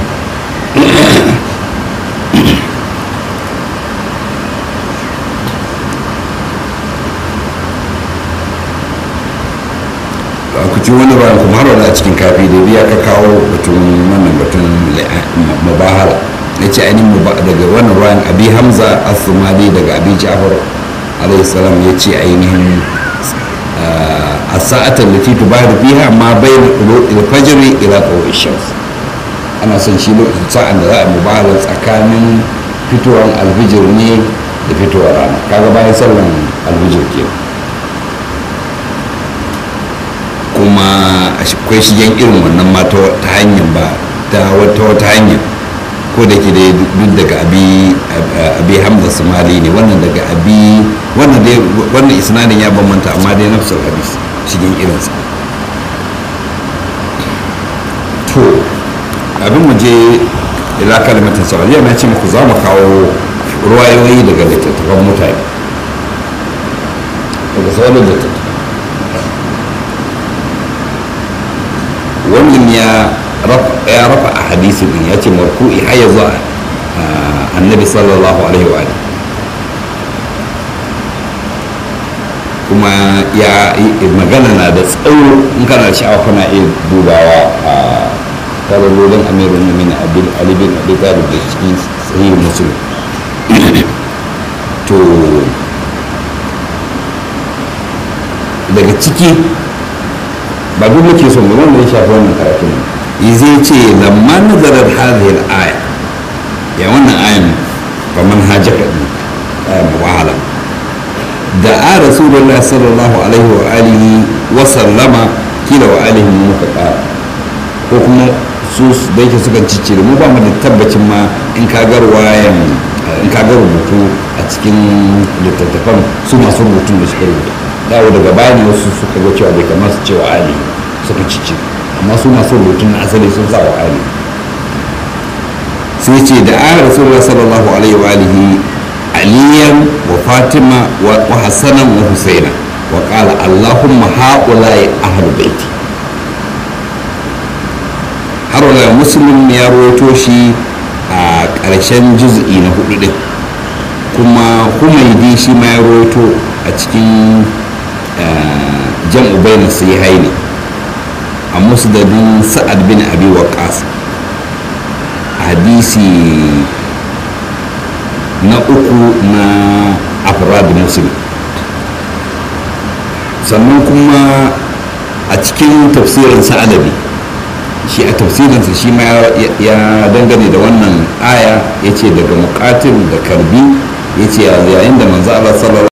ku ci wani ruwan kuma har wani a cikin kafi da biya ka kawo batun wannan batun mubahala ya ce ainihin daga wannan ruwan abi hamza asumali daga abi ja'far alayhi salam ya ce ainihin a sa'atar da titu ba da fiha ma bai da fajiri ila tsawo shams ana son shi lokacin sa'an da za a mubahala tsakanin fitowar alfijir ne da fitowar rana kaga bayan sallan alfijir kenan kuma akwai shigen irin wannan ma ta hanyar ba ta wata wata hanyar ko da ke da duk daga abi abi hamza somali ne wannan daga abi wannan dai wannan isnadin ya bambanta amma dai nafsul hadis cikin irinsa to abin mu je ila kalmatin saudiya na ce muku za mu kawo ruwayoyi daga littattafan mutane daga sauran littattafan wannan ya ya rafa a hadisi din ya ce marfu'i har ya zuwa annabi sallallahu alaihi wa kuma ya magana na da tsawo in kana sha'awa kana iya dubawa a tarolin amirul mu'minin ali bin abi talib da cikin sahih muslim to daga ciki ba duk muke son ba wanda ya shafi wannan karatun zai ce lamma nazarar hadhihi al-aya ya wannan ayan fa man hajaka din aya wahala da a rasulullah sallallahu alaihi wa alihi wa sallama kila wa alihi muka kara ko kuma su da yake suka ciccire mu ba mu da tabbacin ma in ka ga ruwayan in ka ga rubutu a cikin littattafan su masu rubutun da suka rubuta dawo daga bani wasu suka ga cewa bai kamar su cewa ali suka ciccire amma su masu rubutun na asali sun sa wa ali sai ce da a rasulullah sallallahu alaihi wa alihi aliyan wa fatima wa hasanan wa husaina wa qala allahumma haula'i ahlul baiti har wala muslim ya rawaito shi a ƙarshen juz'i na hudu din kuma humaidi shi ma ya rawaito a cikin jam'u bayna sahihaini a musnadin sa'ad bin abi waqas hadisi na uku na afrad muslim sannan kuma a cikin tafsirin sa'alabi shi a tafsirinsa shi ma ya dangane da wannan aya ya ce daga mukatil da karbi ya ce yayin da manzo Allah sallallahu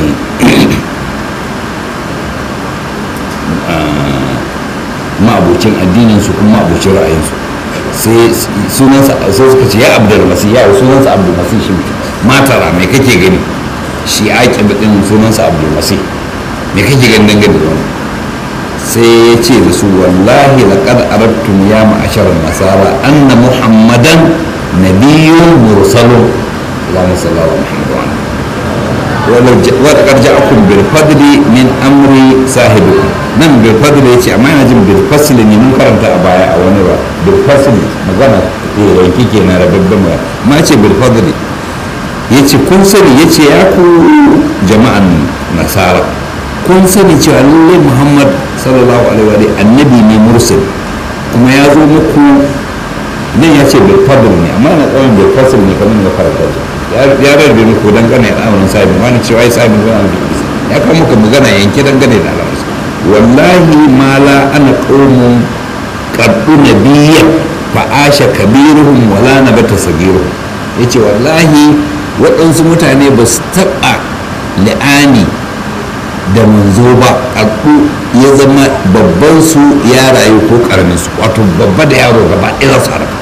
ma'abocin addinin su kuma ma'abocin ra'ayinsu sai sunansa sai suka ce ya abdul masih ya sunansa abdul masih shi matara me kake gani shi ake din sunansa abdul masih me kake gani dangane da wannan sai ya ce da su wallahi laqad aradtum ya ma'ashar nasara anna muhammadan nabiyyun mursalun Allahumma salli ala Muhammad wa ولقد جاءكم بالفضل من امر صاحبكم nan bil fadl yace amma yana jin bil fasl ne mun karanta a baya a wani ba bil fasl magana eh yanki kenan rababban ba ma ce bil fadl yace kun sani yace ya ku jama'an nasara kun sani cewa lallai muhammad sallallahu alaihi wa annabi ne mursal kuma ya zo muku nan ya ce bil fadl ne amma na tsawon bil fasl ne kamar da karanta ya rarrabe muku dangane da al'amarin sahibin wani cewa ya sahibin wani al'amarin ya kawo muka magana yanke dangane da al'amarin wallahi ma la ana qaumun qaddu nabiyya fa asha kabiruhum wala nabata sagiruhum yace wallahi waɗansu mutane ba su taɓa li'ani da manzo ba ƙarƙu ya zama babban su ya rayu ko ƙaramin su wato babba da yaro gaba ɗaya za su haraka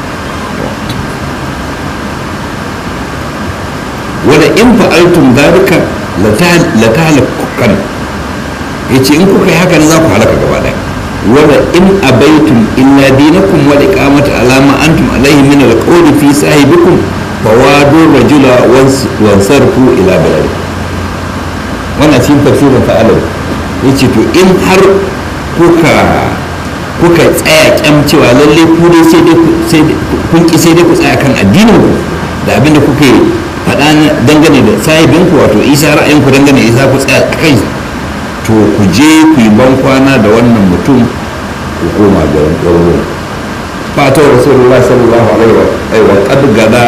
wanda in fa'altum zalika la tahlakukan yace in kuka yi haka za ku halaka gaba ɗaya wanda in abaitum illa dinakum wa iqamata alama antum alaihi min alqawli fi sahibikum fawadu rajula wansarfu ila baladi wannan cikin tafsirin fa'alar ya ce to in har kuka kuka tsaya kyam cewa lalle ku dai sai dai kun ki sai dai ku tsaya kan addinin ku da abinda kuka yi faɗa dangane da sahibin ku wato isa ra'ayin ku dangane da isa ku tsaya a kai to ku je ku yi ban kwana da wannan mutum ku koma garin ɗauro fata rasulullah sallallahu alaihi wa qad gada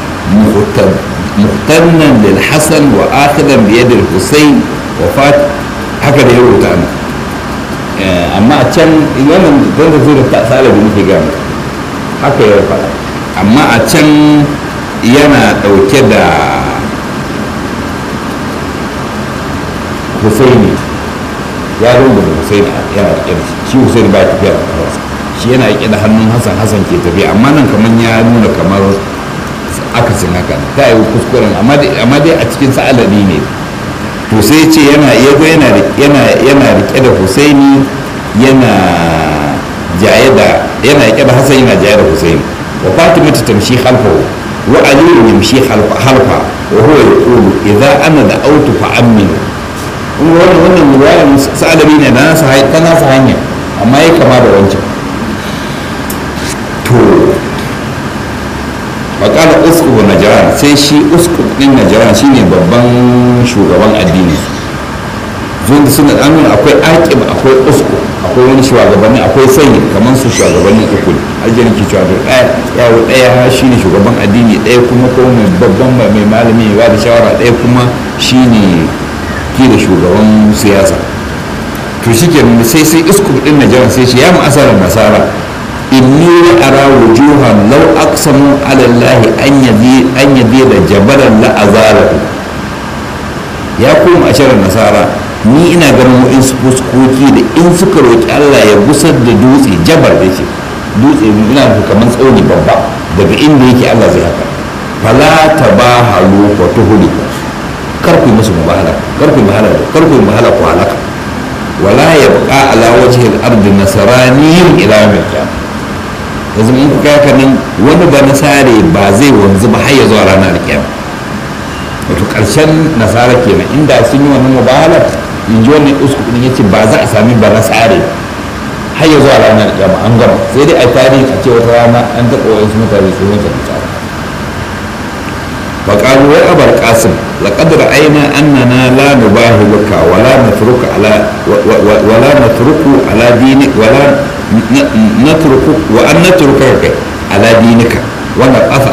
muhtannan lil hasan wa akhidan bi yadi husayn wa fat haka da ya rubuta ana amma a can wannan don da zai ta salabi muke ga haka ya faɗa amma a can yana ɗauke da husaini ya rubuta husaini yana riƙe da shi husaini ba ya tafiya da kafarsa shi yana riƙe da hannun hasan hasan ke tafiya amma nan kamar ya nuna kamar akasin haka ta yi kuskuren amma dai a cikin sa'alari ne to sai ce yana yago yana rike da husaini yana jaye da yana rike da hasan yana jaye da husaini wa fatima ta tamshi khalfahu wa ali yamshi khalfa wa huwa yaqulu idza ana da autu fa aminu wannan wannan riwayar sa'alabi ne na nasa ta nasa hanya amma ya kama da wancan to bakala uskubu najaran sai shi uskub din najaran shine babban shugaban addini zuwa suna an nuna akwai aqib akwai uskub akwai wani shugabanni akwai sanyi kamar su shugabanni uku ajiyar ke cewa to ɗaya yawo ɗaya shine shugaban addini ɗaya kuma ko mai babban mai malami ya da shawara ɗaya kuma shine ke da shugaban siyasa to shi ke sai sai uskub din najaran sai shi ya mu asarar nasara inni ara wujuhan law aqsamu ala allahi an yadi an yadi da jabalan la azalahu ya kuma asharar nasara ni ina ganin wa'insu fuskoki da in suka roƙi Allah ya gusar da dutse jabar da ce dutse ina kamar tsauni babba daga inda yake Allah zai haka fala tabahalu wa tuhuli kar ku musu mubahala kar ku mubahala kar ku mubahala ku halaka wala yabqa ala wajhi al-ardi nasraniyin ila yawm al-qiyamah yanzu in kuka haka nan wani ba nasare ba zai wanzu ba har ya zuwa ranar alkiyama wato karshen nasara kenan inda sun yi wannan mubahala in ji wannan usku din yace ba za a sami ba nasare har ya zuwa ranar alkiyama an gama sai dai a tarihi a ce wata rana an taɓa wasu mutane su mutu nasara فقالوا يا أبا القاسم لقد رأينا أننا لا نباهلك ولا نترك على ولا نترك على دينك ولا نترك وأن نتركك على دينك ونقف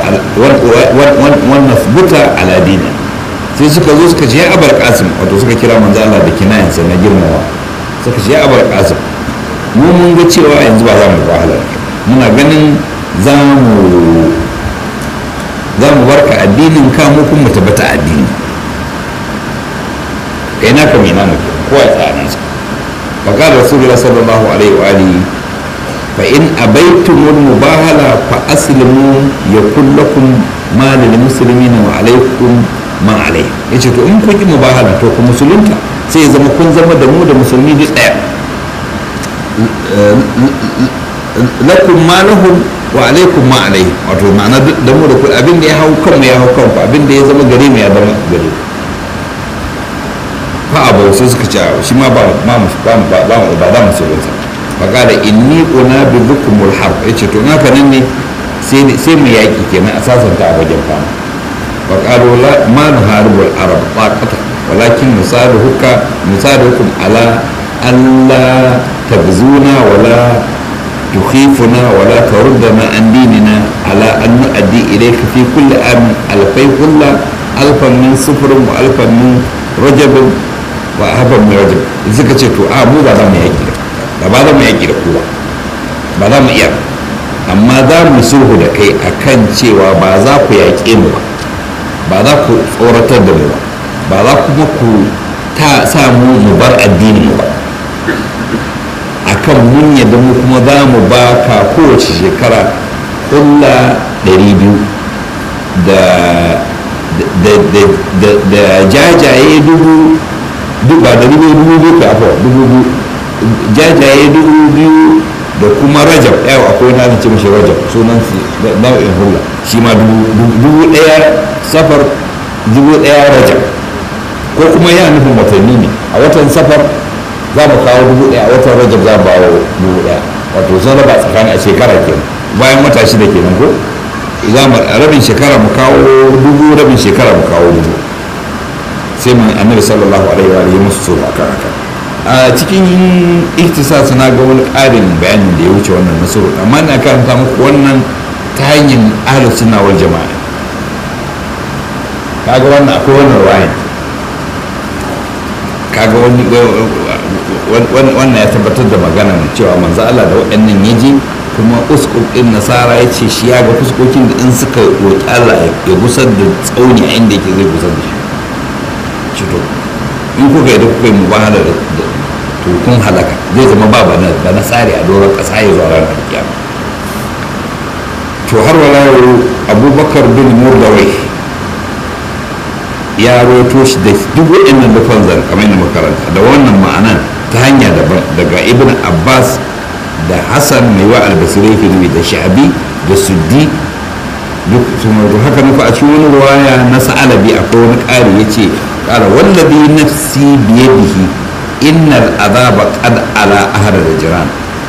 ونثبت على دينك sai suka zo suka ce ya abar kasim wato suka kira manzo Allah da kinayansa na girmawa suka ce ya abar kasim mu mun ga cewa yanzu ba za mu wahala muna ganin za mu za mu barka addinin ka mu kuma mu tabbata addini kai na kam ina muke ko a tsanin sa fa qala rasulullah sallallahu alaihi wa alihi fa in abaitumul mubahala fa aslimu yakul lakum ma lil muslimina wa alaikum ma alai yace to in kun ki mubahala to ku musulunta sai ya zama kun zama da mu da musulmi duk daya lakum ma lahum wa alaikum ma alaihi wato ma'ana da mu da ku abin da ya hau kanmu ya hau kanku abin da ya zama gare mu ya zama gare fa abu sai suka ce shi ma ba ba ba ba ba da musulunta fa kada inni una bi dhukumul harb yace to na nan ne sai sai mu yaki kenan a sasanta a wajen fama fa qalu la ma nuharibul arab taqata walakin nusaduka nusadukum ala alla tabzuna wala تخيفنا ولا تردنا عن ديننا على أن نؤدي إليك في كل عام ألفي كل ألفا من صفر وألفا من رجب وألفا من رجب إذا كنت آه مو بعد ما يجي da ba za mu yaƙi da kowa ba za mu iya amma za mu sulhu da kai akan cewa ba za ku yaƙe mu ba ba za ku tsoratar da mu ba ba za kuma ku ta sa mu mu bar addinin mu ba akan mun yadda mu kuma za mu ba ka kowace shekara kulla 200 da jajaye dubu ba da dubu dubu biyu ka afuwa dubu biyu jajaye dubu biyu da kuma rajab yau akwai na ce mashi rajab sunan su nau'in hula shi ma dubu daya safar dubu daya rajab ko kuma yana nufin watanni ne a watan safar za mu kawo dubu ɗaya a watan rajab za mu bawo dubu ɗaya wato sun raba tsakanin a shekara kenan bayan wata shida kenan ko za mu rabin shekara mu kawo dubu rabin shekara mu kawo dubu sai mu annabi sallallahu alaihi wa alihi musu tsoro akan haka a cikin ihtisas na ga wani ƙarin bayanin da ya wuce wannan nasaru amma ina karanta muku wannan ta hanyar ahlus sunna wal jama'a kaga wannan akwai wannan wayan kaga wani wannan ya tabbatar da magana cewa manzo Allah da waɗannan ya je kuma uskuk din nasara ya ce shi ya ga fuskokin da in suka roƙi Allah ya gusar da tsauni a inda yake zai gusar da shi to in kuka yi da kuka yi mubahala da to kun halaka zai zama ba ba na tsari a doron ƙasa ya zuwa ranar kiyama to to har wala abubakar bin murdawai ya roto shi da duk waɗannan dukkan zan kamar yadda makaranta da wannan ma'anan ta hanya daban daga ibn abbas da hassan mai wa albasirai filmi da sha'abi da suddi duk sun wato haka nufa a cikin wani ruwaya na sa'alabi akwai wani ƙari ya ce ƙara wallabi nafsi biyadihi innal azaba qad ala ahad da jiran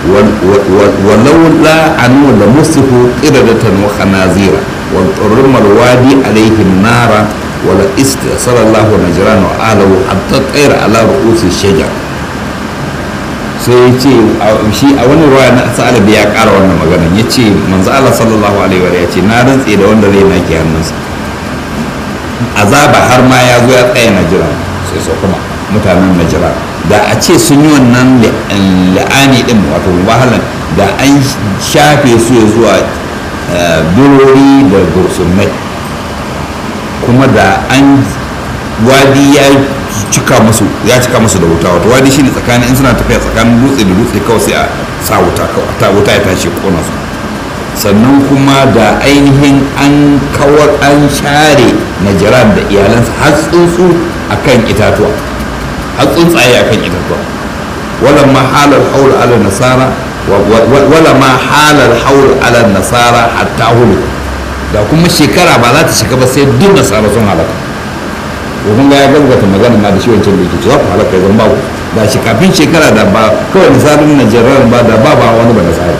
ولولا أنه لمسه قردة وخنازير وانطرم الوادي عليه النار ولا استأصل الله نجران وآله حتى طير على رؤوس الشجر sai ce shi a wani ruwa na sa'alabi ya ƙara wannan maganan ya ce manzo Allah sallallahu alaihi wa ya ce na rantse da wanda zai nake hannunsa azaba har ma ya zo ya tsaya na jira sai so kuma mutanen najira da a ce sun yi wannan la'ani din wato wahalan da an shafe su ya zuwa birori da gursunai kuma da an wadi ya cika musu ya cika musu da wuta wato wadi shine tsakanin in suna tafiya tsakanin dutse da dutse kawai sai a sa wuta ta wuta ya tashi kona su sannan kuma da ainihin an kawar an share najiran da iyalansa har tsuntsu akan itatuwa har tsuntsaye a kan itatuwa wala ma halar haul ala nasara wala ma halar haul ala nasara hatta hulu da kuma shekara ba za ta shiga ba sai duk nasara sun halaka ko kun ga ya gaggata magana ma da shi wancan da yake cewa ku halaka zan ba ku da shi kafin shekara da ba kawai nasarar najerar ba da ba ba wani ba nasara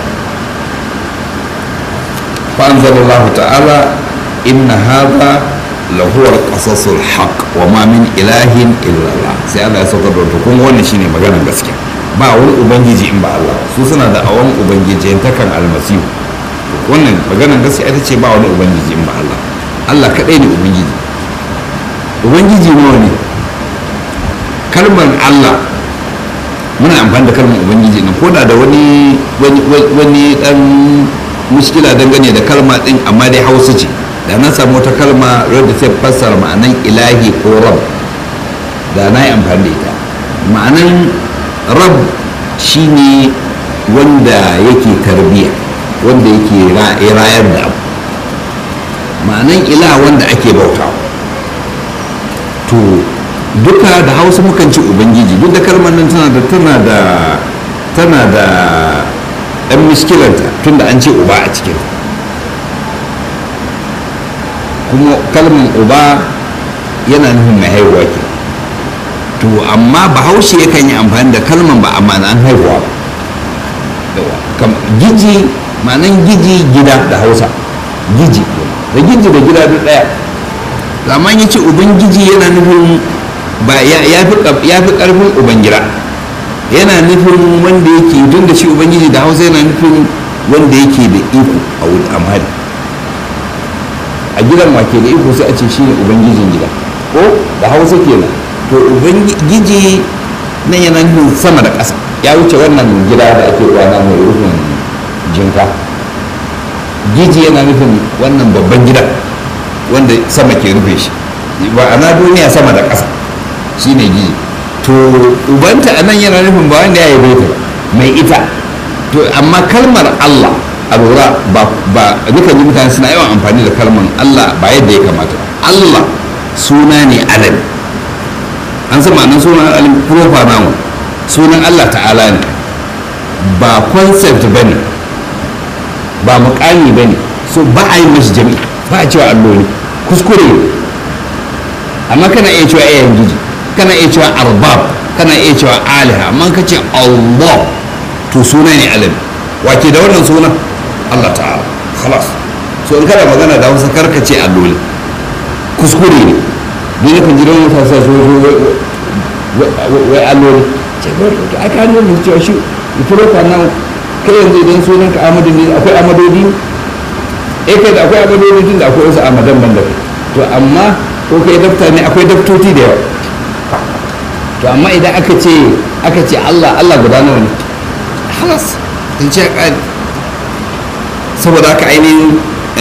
fa anzalallahu ta'ala inna hadha lahu al-qasasul haqq wa ma min ilahin illa Allah sai Allah ya saukar da kun wannan shine maganar gaskiya ba wani ubangiji in ba Allah su suna da awan ubangiji takan almasihu wannan maganar gaskiya ita ce ba wani ubangiji in ba Allah Allah kadai ne ubangiji ubangiji nawa ne kalmar Allah muna amfani da kalmar ubangiji ne ko da da wani wani dan mushkila dangane da kalma din amma dai hausa ce da na samu wata kalma wadda ta fassara ma'anan ilahi ko rab da na yi amfani da ita ma'anan rab shine wanda yake tarbiya wanda yake rayar da abu ma'anan ila wanda ake bautawa to duka da hausa mukan ci ubangiji duk da kalmar nan tana da tana da tana da ɗan miskilanta tunda an ce uba a cikin kuma kalmar uba yana nufin mai haihuwa ke to amma bahaushe yakan yi amfani da kalmar ba a ma'anan haihuwa ba giji ma'anan giji gida da hausa giji da giji da gida duk ɗaya amma ya ce ubangiji yana nufin ba ya fi ƙarfin ubangida yana nufin wanda yake tun da shi ubangiji da hausa yana nufin wanda yake da iko a wuri amhari a gidan wake da iko sai a ce shi ne ubangijin gida ko da hausa kenan to ubangiji nan yana nufin sama da ƙasa ya wuce wannan gida da ake kwana mai rufin jinka giji yana nufin wannan babban gida wanda sama ke rufe shi ba ana duniya sama da ƙasa shine giji to ubanta anan yana nufin ba wanda ya yi ta mai ita to amma kalmar Allah a lura ba ba duka ji mutane suna yawan amfani da kalmar Allah ba yadda ya kamata Allah suna ne alam an san ma'anar sunan alam proper noun sunan Allah ta'ala ne ba concept bane ba mukami bane so ba a yi mashi jami'i ba a cewa alloli kuskure amma kana iya cewa ayyan giji kana iya cewa arbab kana iya cewa aliha amma ka ce allah to suna ne alim wake da wannan sunan allah ta'ala khalas so in kana magana da wasu karka ce alloli kuskure ne don yakan ji don wata sa so wai alloli ce ba to aka hannun mu cewa shi furo ka nan kai yanzu idan sunan ka amadu ne akwai amadodi eh kai da akwai amadodi tun da akwai wasu amadan ban da to amma ko kai dafta ne akwai daftoti da yawa to amma idan aka ce aka ce Allah Allah guda nawa ne halas in ce ƙari saboda haka ainihin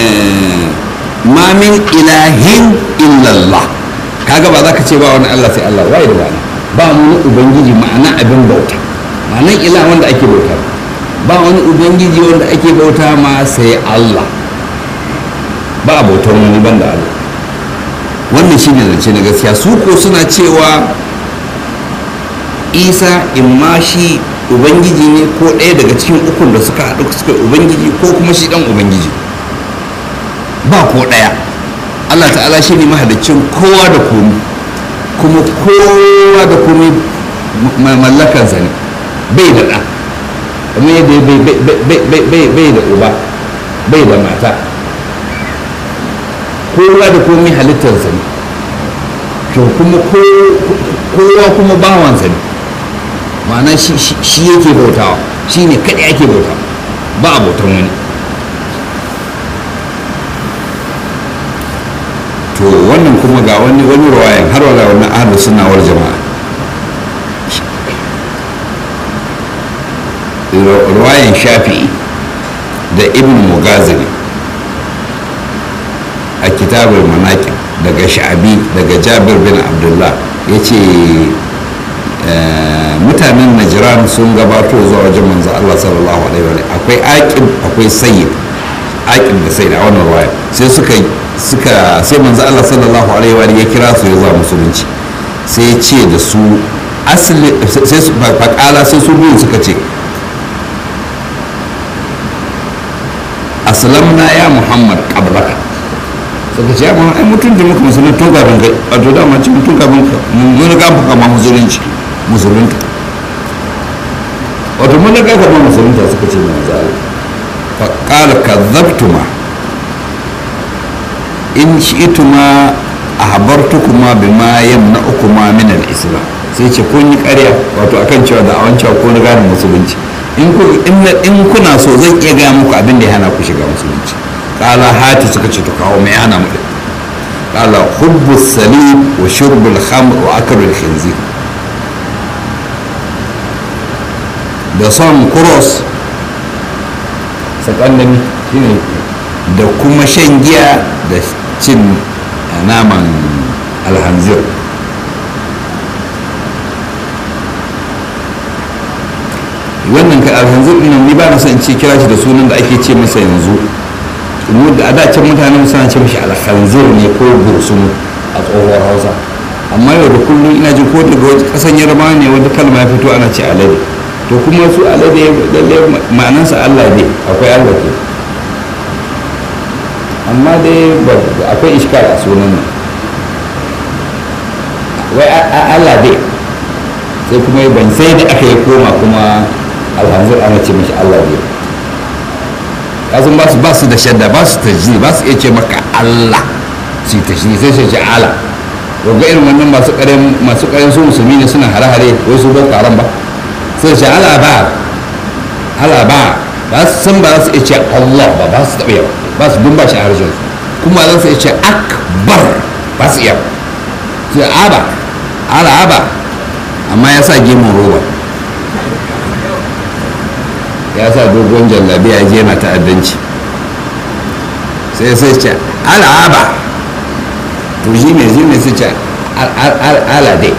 ma min ilahin illallah kaga ba za ka ce ba wani Allah sai Allah wai da wani ba wani ubangiji ma'ana abin bauta ma'anan ila wanda ake bauta ba wani ubangiji wanda ake bauta ma sai Allah ba a bautar wani ban da Allah wannan shi ne zance na gaskiya su ko suna cewa isa imma shi ubangiji ne ko ɗaya daga cikin ukun da suka haɗu suka ubangiji ko kuma shi ɗan ubangiji ba ko ɗaya allah ta'ala shi ne mahalicin kowa da komi kuma kowa da komi mallakansa ne bai da ɗa kuma yadda bai da uba bai da mata kowa da komi halittarsa ne to kuma kowa kuma bawansa ne ma'ana shi yake bautawa shi ne kaɗai ake bautawa ba a bautan wani to wannan kuma ga wani wani ruwayan har wala wannan ahlu sunnawar jama'a ruwayan shafi'i da ibn mugazili a kitabul manaƙin daga sha'abi daga jabir bin abdullah ya ce mutanen najiran sun gabato zuwa wajen manzo Allah sallallahu alaihi wa akwai aqib akwai sayyid aqib da sayyid a wannan ruwaya sai suka suka sai manzo Allah sallallahu alaihi wa ya kira su ya zuwa musulunci sai ya ce da su asli sai su faƙala sai su biyu suka ce aslamna ya muhammad qablaka suka ce amma ai mutum da muka musulun tun kafin kai wato dama ce mutum kafin ka mun ga muka ma musulunci musulunta wato mun ga ka ma musulunta suka ce mai zali fa qala kadzabtuma in shi'tuma ahbartukuma bima yamna'ukuma min al-islam sai ce kun yi ƙarya wato akan cewa da awan cewa kun gane musulunci in kuna so zan iya gaya muku abin da ya hana ku shiga musulunci kala hati suka ce to kawo mai hana mu din kala hubbu salim wa shurbul khamr wa akalul khinzir da son cross sakandami shine da kuma shan giya da cin naman alhanzir wannan ka alhanzir ɗin ni ba na son ce kira shi da sunan da ake ce masa yanzu a da can mutanen suna ce mashi alhanzir ne ko bursunu a tsohuwar hausa amma yau da kullum ina ji ko daga kasan yarma ne wata kalma ya fito ana ce alade to kuma su alade lalle ma'anansa allah ne akwai allah ke amma dai akwai iskar a sunan nan wai allah dai sai kuma ban sai da aka yi koma kuma alhanzir ana ce mashi allah ne kasan ba su ba su da shadda ba su tajiri ba su iya ce maka allah su yi tajiri sai su ce ala ga irin wannan masu karen masu karen su musulmi ne suna hare-hare wai su boko haram ba sai ce ala ba ala ba ba su san ba za su iya ce allah ba ba su taɓa yawa ba su dun ba shi a harshen su kuma za su iya ce akbar ba su iya sai aba ala aba amma ya sa gemun roba ya sa dogon jallabi ya je na ta'addanci sai sai ce al'aba to shi ne shi ne su ce al'ade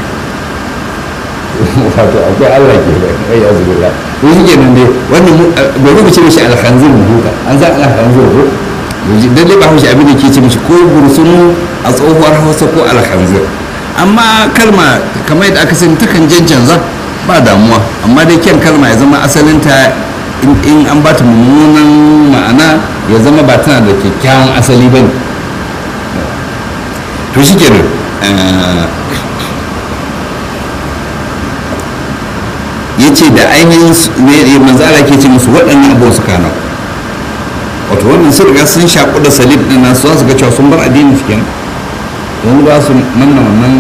wato akwai allah ke da kai ya zubi la to shi ke nan dai wannan gobe mu ce mishi alhanzir mu huta an za alhanzir ko dan dai ba haushi abin da ke ce mishi ko bursunu a tsohuwar hausa ko alhanzir amma kalma kamar yadda aka sani takan canza ba damuwa amma dai kyan kalma ya zama asalinta in an ba ta mummunan ma'ana ya zama ba tana da kyakkyawan asali ba ne to shi kenan ya ce da ainihin manzara ke ce musu waɗannan abubuwan su kana wato wannan sun riga sun shaƙu da salib ɗin nasu za su ga cewa sun bar addinin su kenan yanzu ba su manna wannan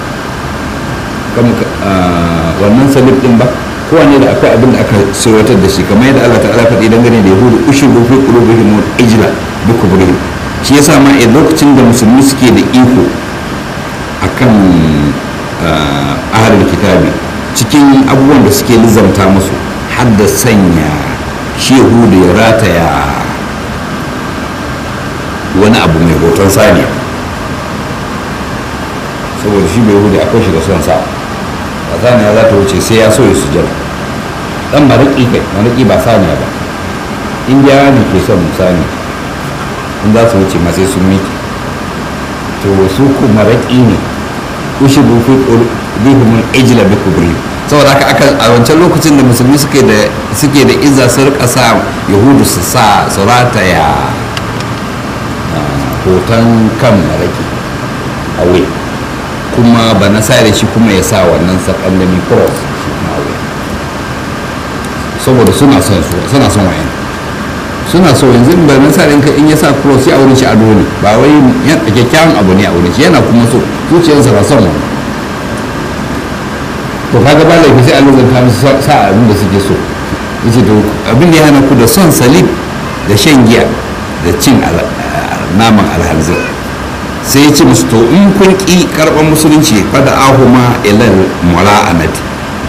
wannan salib din ba kowane da akwai abin da aka sirwatar da shi kamar yadda Allah ta'ala faɗi dangane da yahudu ushiru fi qulubihim ijla bi kubrihim shi yasa ma a lokacin da musulmi suke da iko akan ahlul kitabi cikin abubuwan da suke lizamta musu har da sanya shi yahudu ya rataya wani abu mai hoton saniya saboda shi bai hudu akwai shi da son sa a saniya za ta wuce sai ya so ya sujada dan mariki kai mariki ba saniya ba indiyawa ne ke son saniya in za su wuce ma sai sun miki to su kuma raƙi ne ushi bufi bihimul ijla bi kubri saboda haka aka a wancan lokacin da musulmi suke da suke da izza su rika sa yahudu su sa su rataya hoton kan maraki a wuya kuma ba na sare shi kuma ya sa wannan sakallami cross shi kuma a wuya saboda suna son su suna son wayan suna so yanzu ba na sare in ya sa cross ya wurin shi ado ne ba wai kyakkyawan abu ne a wurin shi yana kuma so zuciyarsa na son wannan to kaga ba laifi sai a lulunta musu sa abin da suke so yace to abin da ya hana ku da son salib da shan giya da cin naman alhanzir sai ya ce musu to in kun ƙi karɓar musulunci fada ahuma ilal mula'anati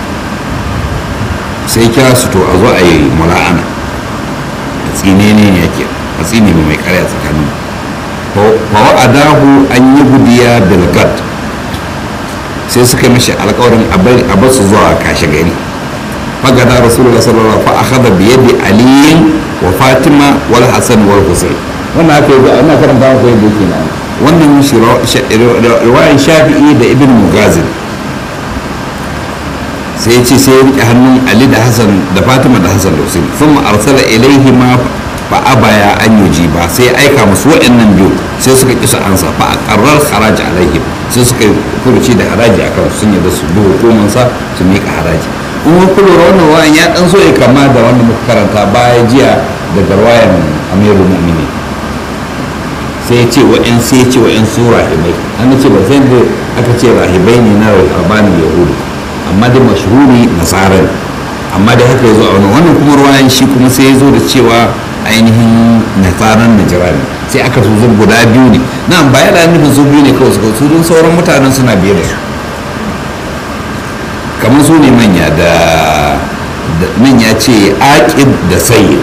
sai kira su to a zo a yi mula'ana a tsine ne yake a tsine mai karya tsakanin fa wa'adahu an yi gudiya bilgad sai suka mishi alkawarin a bar su zuwa kashe gari fagada rasulullah sallallahu alaihi wasallam fa bi yadi aliyin wa fatima wal hasan wal husayn wannan aka yi ana karanta maka yadda yake nan wannan riwayan shafi'i da ibn mugazin sai ya ce sai ya rike hannun ali da hasan da fatima da hasan da husayn sun arsala ilaihi ma fa abaya an yuji ba sai ya aika musu waɗannan biyu sai suka ƙi su ansa fa a ƙarar haraji alaihim sai suka furuci da haraji akan sun yadda su bi hukumansa su miƙa haraji in wani kula wannan wayan ya ɗan so ya kama da wanda muka karanta baya jiya daga wayan amirul mu'mini sai ya ce wa'in sai ya ce wa'in su rahibai an ce ba sai da aka ce rahibai ne na rahabanin yahudu amma da mashhuri nasarar amma da haka ya zo a wani wannan kuma ruwayan shi kuma sai ya zo da cewa ainihin nasarar najira ne sai aka so zan guda biyu ne na ba yana nufin su biyu ne kawai su su don sauran mutanen suna biye da su kamar su ne manya da nan ya ce aƙid da sayyid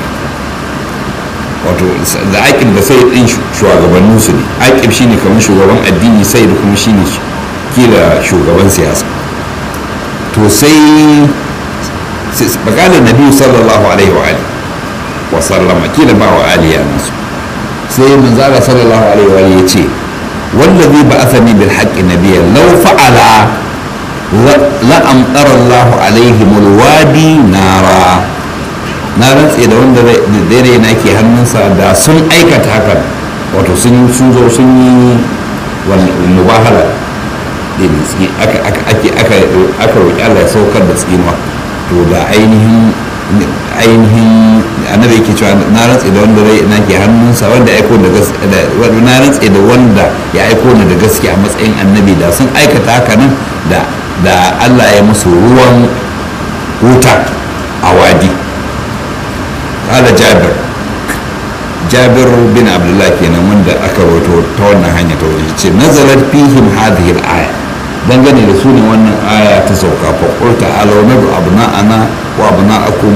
wato da aƙib da sai ɗin shugabannin su ne aƙib shine kamar shugaban addini sai da kuma shine kila shugaban siyasa to sai bakalar nabi sallallahu alaihi wa alihi wa sallama kila ba wa aliya nasu sai manzala sallallahu alaihi wa alihi yace wallazi ba'athani bil haqqi nabiyya law fa'ala la amtara Allah alaihim alwadi nara na rantse da wanda dare na ke hannunsa da sun aikata hakan wato sun sun zo sun yi mubahala da ne aka aka ake aka aka roki Allah ya saukar da tsinuwa to da ainihin ainihin annabi yake cewa na rantse da wanda rai na ke hannunsa wanda ya aiko da gaskiya na rantse da wanda ya aiko ni da gaskiya a matsayin annabi da sun aikata haka nan da da Allah ya musu ruwan wuta a wadi قال جابر جابر بن عبد الله kenan wanda aka rawaito ta wannan hanya ta wajen ce nazarar fihim hadhihi al-aya dangane da su ne wannan aya ta sauka fa qul ta'ala nadu abna'ana wa abna'akum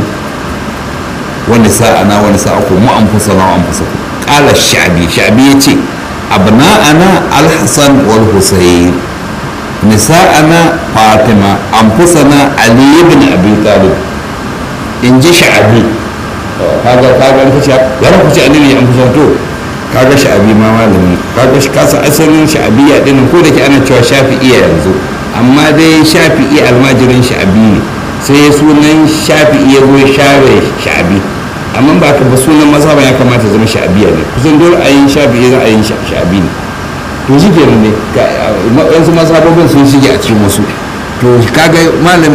wa nisa'ana wa nisa'akum wa anfusana wa anfusakum qala ash-sha'bi sha'bi yace abna'ana al-hasan wal husayn nisa'ana fatima anfusana ali ibn abi talib in ji sha'bi kaga kaga ka ce ya ku ce annabi an kusa to kaga sha'abi ma malami kaga shi kasa asalin sha'abiya din ko da ke ana cewa shafi'iya yanzu amma dai shafi'i almajirin sha'abi ne sai sunan shafi'i ya zo share sha'abi amma ba ka ba sunan mazhaban ya kamata zama sha'abiya ne kusan dole a yin shafi'i za a yin sha'abi ne to shi ke ne wasu mazhabobin sun shige a cikin wasu to kaga malam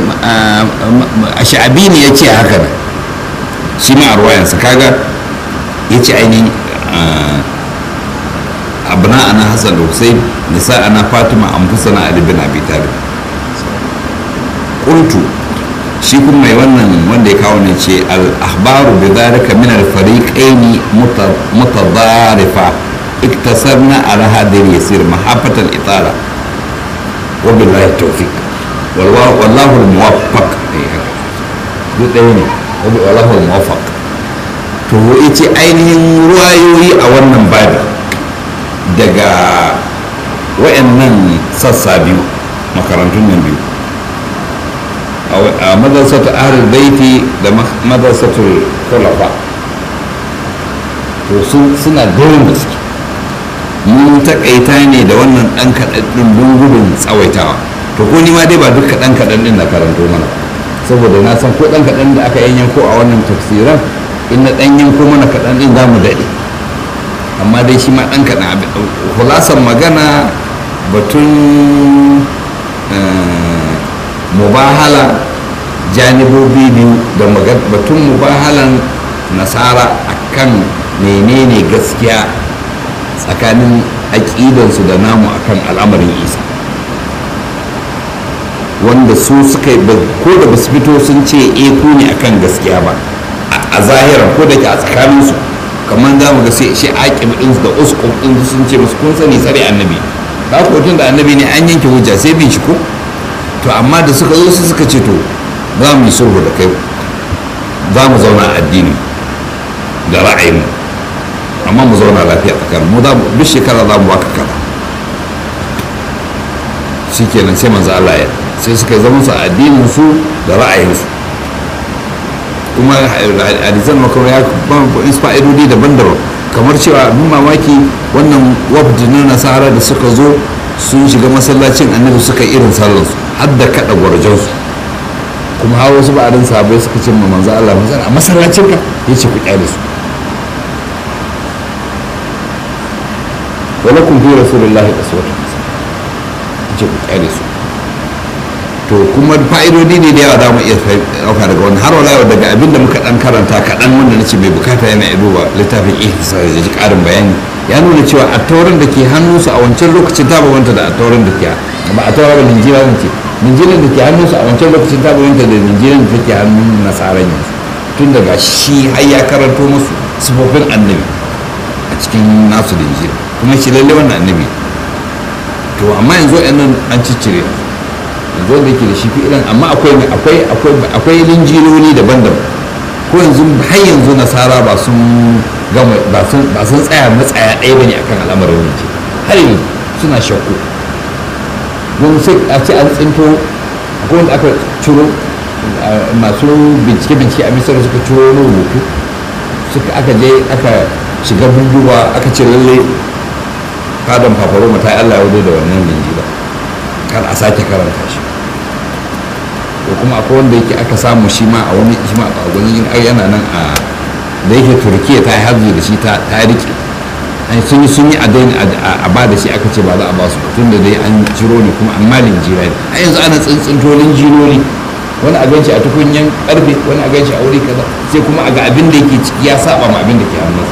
a sha'abi ne ya ce haka ne shi ma a ruwayansa kaga ya ce ainihin abna ana hassan da hussein nisa ana fatima an fi sana ali bin abi talib qultu shi kuma mai wannan wanda ya kawo ne ce al-ahbaru bi dhalika min al-fariqaini mutadarifa iktasarna ala hadhihi yasir mahabbatan itala wa billahi tawfiq wallahu al-muwaffaq duk ɗaya ne wallahu muwafaq to yace ainihin ruwayoyi a wannan babi daga wayannan sassa biyu makarantun nan biyu a madrasatu ahlul baiti da madrasatul khulafa to suna daurin gaske mun takaita ne da wannan ɗan kaɗan ɗin don gudun tsawaitawa to ko ni ma dai ba duk kaɗan kaɗan ɗin na karanto mana saboda na san ko ɗan kaɗan da aka yanyanko a wannan tafsiran in na ɗan yanko mana kaɗan ɗin za mu daɗe amma dai shi ma ɗan kaɗan abin hulasan magana batun mubahala janibobi biyu da batun mubahalan nasara akan menene gaskiya tsakanin aƙidansu da namu akan al'amarin isa wanda su suka yi ko da basu fito sun ce e ku ne akan gaskiya ba a zahiran ko da ke a tsakaninsu kamar za mu ga sai shi aƙib ɗinsu da uskun ɗinsu sun ce musu kun sani tsare annabi ba ku tun da annabi ne an yanke hujja sai bin shi ko to amma da suka zo su suka ce to za mu yi sulhu da kai za mu zauna a addini da ra'ayin amma mu zauna lafiya tsakanin mu duk shekara za mu baka kaza shi kenan sai manzo Allah ya sai suka zama su a addinin su da ra'ayinsu kuma hadisan makarar ya ba fa'idodi daban-daban kamar cewa abin mamaki wannan wafdi na nasara da suka zo sun shiga masallacin annabi suka irin sallansu har da kaɗa gwarjansu kuma hawa wasu ba'adin sahabai suka ce ma manzo Allah manzo a masallacin ka ya ce ku kyale su wala kun fi rasulullahi aswatun ya ce ku kyale su to kuma fa'idodi ne da yawa za mu iya ɗauka daga wani har wala daga abin da muka ɗan karanta kaɗan wanda na ce mai bukata yana iya duba littafin ihsa da ji ƙarin bayani ya nuna cewa a taurin da ke hannunsu a wancan lokacin ta bambanta da a taurin da ke ba a taurin da linjira zan ce linjiran da ke hannunsu a wancan lokacin ta bambanta da linjiran da take hannun nasaran yanzu tun daga shi har ya karanto musu sifofin annabi a cikin nasu linjira kuma shi lalle wannan annabi to amma yanzu nan an ciccire yanzu wanda yake da shi fi'ilan amma akwai akwai akwai akwai linjiloli daban-daban ko yanzu har yanzu nasara ba sun gama ba sun ba sun tsaya matsaya ɗaya bane akan al'amarin linjil har yanzu suna shakku don sai a ce an tsinto akwai wanda aka ciro masu bincike-bincike a misar suka ciro wani rubutu suka aka je aka shiga bunduwa aka ce lalle fadan fafaroma ta yi allah ya da wannan linjila kar a sake karanta shi ko kuma akwai wanda yake aka samu shi ma a wani shi ma a wani yana nan a da yake turkiya ta yi hajji da shi ta rike sun yi sun yi a daina a ba da shi aka ce ba za a ba su tun da dai an ciro ne kuma amma linjira ne a yanzu ana tsintsinto linjirori wani a ganci a tukunyan karfe wani a ganci a wuri kaza sai kuma a ga abin da yake ciki ya saba ma abin da ke hannun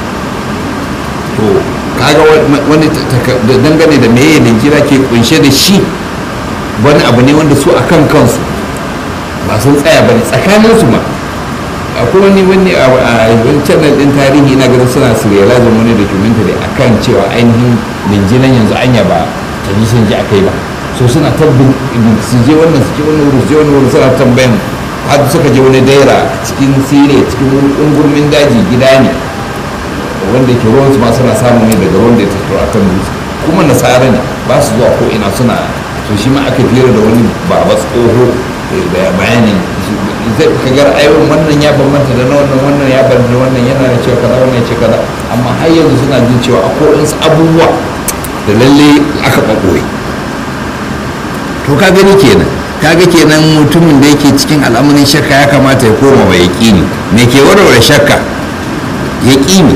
to kaga wani dangane da meye linjira ke kunshe da shi wani abu ne wanda su a kan kansu ba sun tsaya ba ne tsakaninsu ma akwai wani wani a wani channel din tarihi na ganin suna serializing wani documentary a kan cewa ainihin linjinan yanzu anya ba ta ji sun ji a kai ba so suna ta su je wannan su je wani wuri su je wani wuri suna tambayan har suka je wani daira cikin sire cikin ungurmin daji gida ne wanda ke ruwansu ma suna samu ne daga ruwan da ya tattara a kan dutse kuma nasara ne ba su zuwa ko ina suna to shi ma aka fira da wani baba tsoho da bayanin zai kagar ayyukan wannan ya bambanta da na wannan wannan ya bambanta wannan yana da cewa kaza wannan ya ce kaza amma har yanzu suna jin cewa akwai wasu abubuwa da lalle aka ɓaɓɓoye to ka gani kenan kaga kenan mutumin da yake cikin al'amarin shakka ya kamata ya koma ba yaƙini me ke warware shakka yaƙini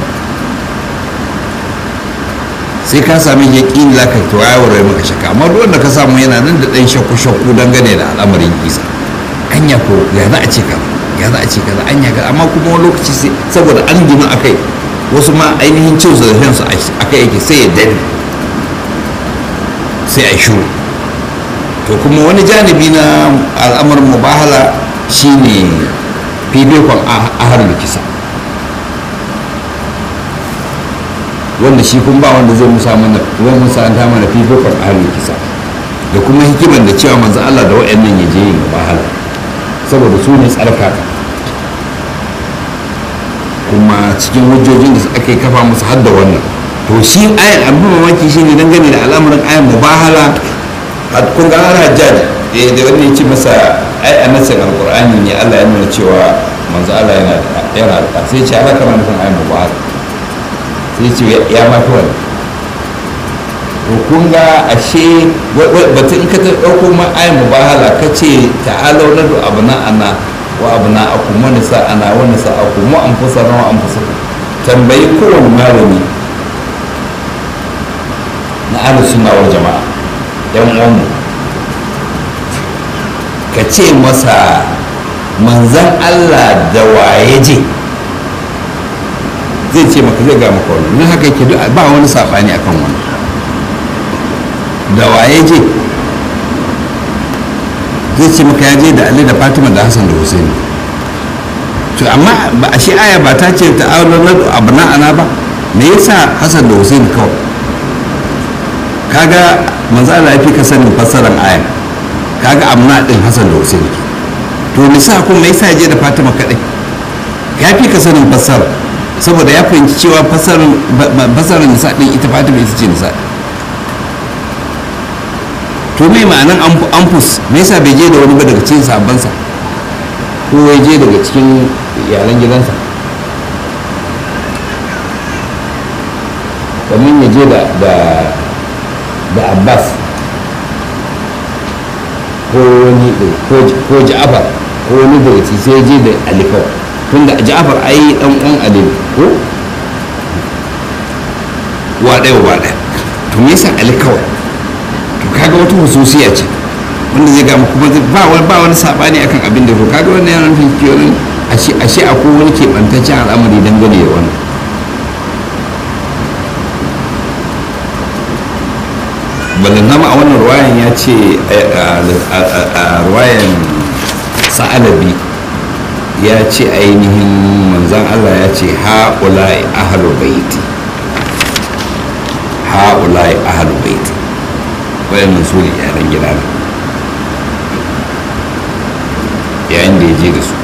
sai ka sami yaƙini za ka to ya warware maka shakka amma duk wanda ka samu yana nan da ɗan shakku shakku dangane da al'amarin isa anya ko ya za a ce kaza ya za a ce kaza anya kaza amma kuma wani lokaci sai saboda an gina akai wasu ma ainihin cin su da shan su akai yake sai ya dade sai a shuru to kuma wani janibi na al'amarin mubahala shine fifikon ahar kisa wanda shi kun ba wanda zai musa mana wani musa an ta mana fifikon ahar kisa da kuma hikimar da cewa manzo Allah da wa'annan ya je yin mubahala saboda su ne tsarkaka kuma cikin hujjojin da aka yi kafa musu har da wannan to shi ayan abin mamaki shi ne dangane da al'amuran ayan mubahala kun ga har hajjaj da wani ya ce masa ai a nasin alkur'ani ne allah ya nuna cewa manzo allah yana da yana da sai ce ala kama nufin ayan mubahala sai ce ya mafi wani to kun ga ashe batun in ka ta ɗauko ma ayin mubahala ka ce ta'alau na du abu na ana wa abu na aku wani sa ana wani sa aku mu an fusa na wa an fusa tambayi kowane malami na ahlus sunna wal jama'a yan uwanmu ka ce masa manzan Allah da waye je zai ce maka zai ga maka wani don haka yake ba wani saɓani akan wani da waye je zai ce maka ya je da Ali da Fatima da Hassan da Hussein to amma ba a shi aya ba ta ce ta aure na abu na ana ba me yasa Hassan da Hussein kawai kaga manzo Allah ya fi ka sanin fassarar aya kaga amna din Hassan da Hussein ke to nisa kuma me yasa je da Fatima kadai ya fi ka sanin fassara saboda ya fahimci cewa fassarar fassarar nisa din ita Fatima ita ce nisa to me ma'anan amfus me yasa bai je da wani ba daga cikin sabansa ko ya je daga cikin iyalan gidansa kamar ya je da da abbas ko wani ko ja'afar ko wani daga ci sai je da alifar tun da ja'afar ai dan uwan alif ko wa ɗaya wa ɗaya to me yasa ali kawai to kaga wata hususiya ce wanda zai gama kuma ba wani ba wani sabani akan abin da to kaga wannan yana nufin kiyonin ashe ashe akwai wani keɓantaccen al'amari dangane da wannan balantama a wannan ruwayan ya ce a ruwayan sa'alabi ya ce ainihin manzan allah ya ce ha'ulai ahalu baiti ha'ulai ahalu baiti wayannan su ne yaran gida na yayin da ya je da su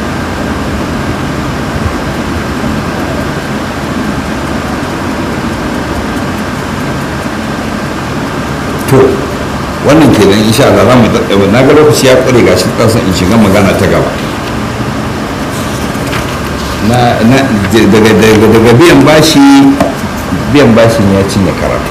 to wannan kenan insha Allah za mu daddawa na ga lokaci ya kure gashi kansa in shiga magana ta gaba na na daga daga daga biyan bashi biyan bashin ya cinye karatu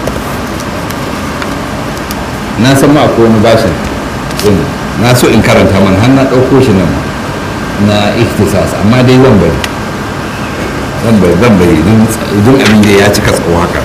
na san ma akwai wani bashin din na so in karanta man har na ɗauko shi nan na ikhtisas amma dai zan bari zan bari zan bari don abin da ya cika tsawo haka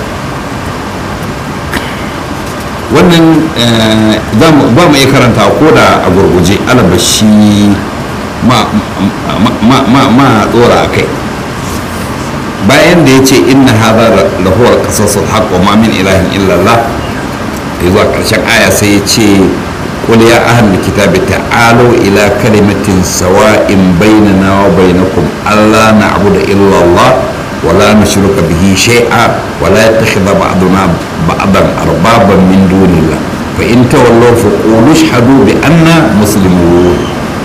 wannan ba mu iya karanta ko da a gurguje alabashi ma tsora a kai bayan da ya ce inna haza lahuwar kasassun haƙ wa mamin ilahin illallah ya zuwa ƙarshen aya sai ya ce قل يا أهل الكتاب تعالوا إلى كلمة سواء بيننا وبينكم ألا نعبد إلا الله ولا نشرك به شيئا ولا يتخذ بعضنا بعضا اربابا من دون الله فان تولوا فقولوا اشهدوا بأننا مسلمون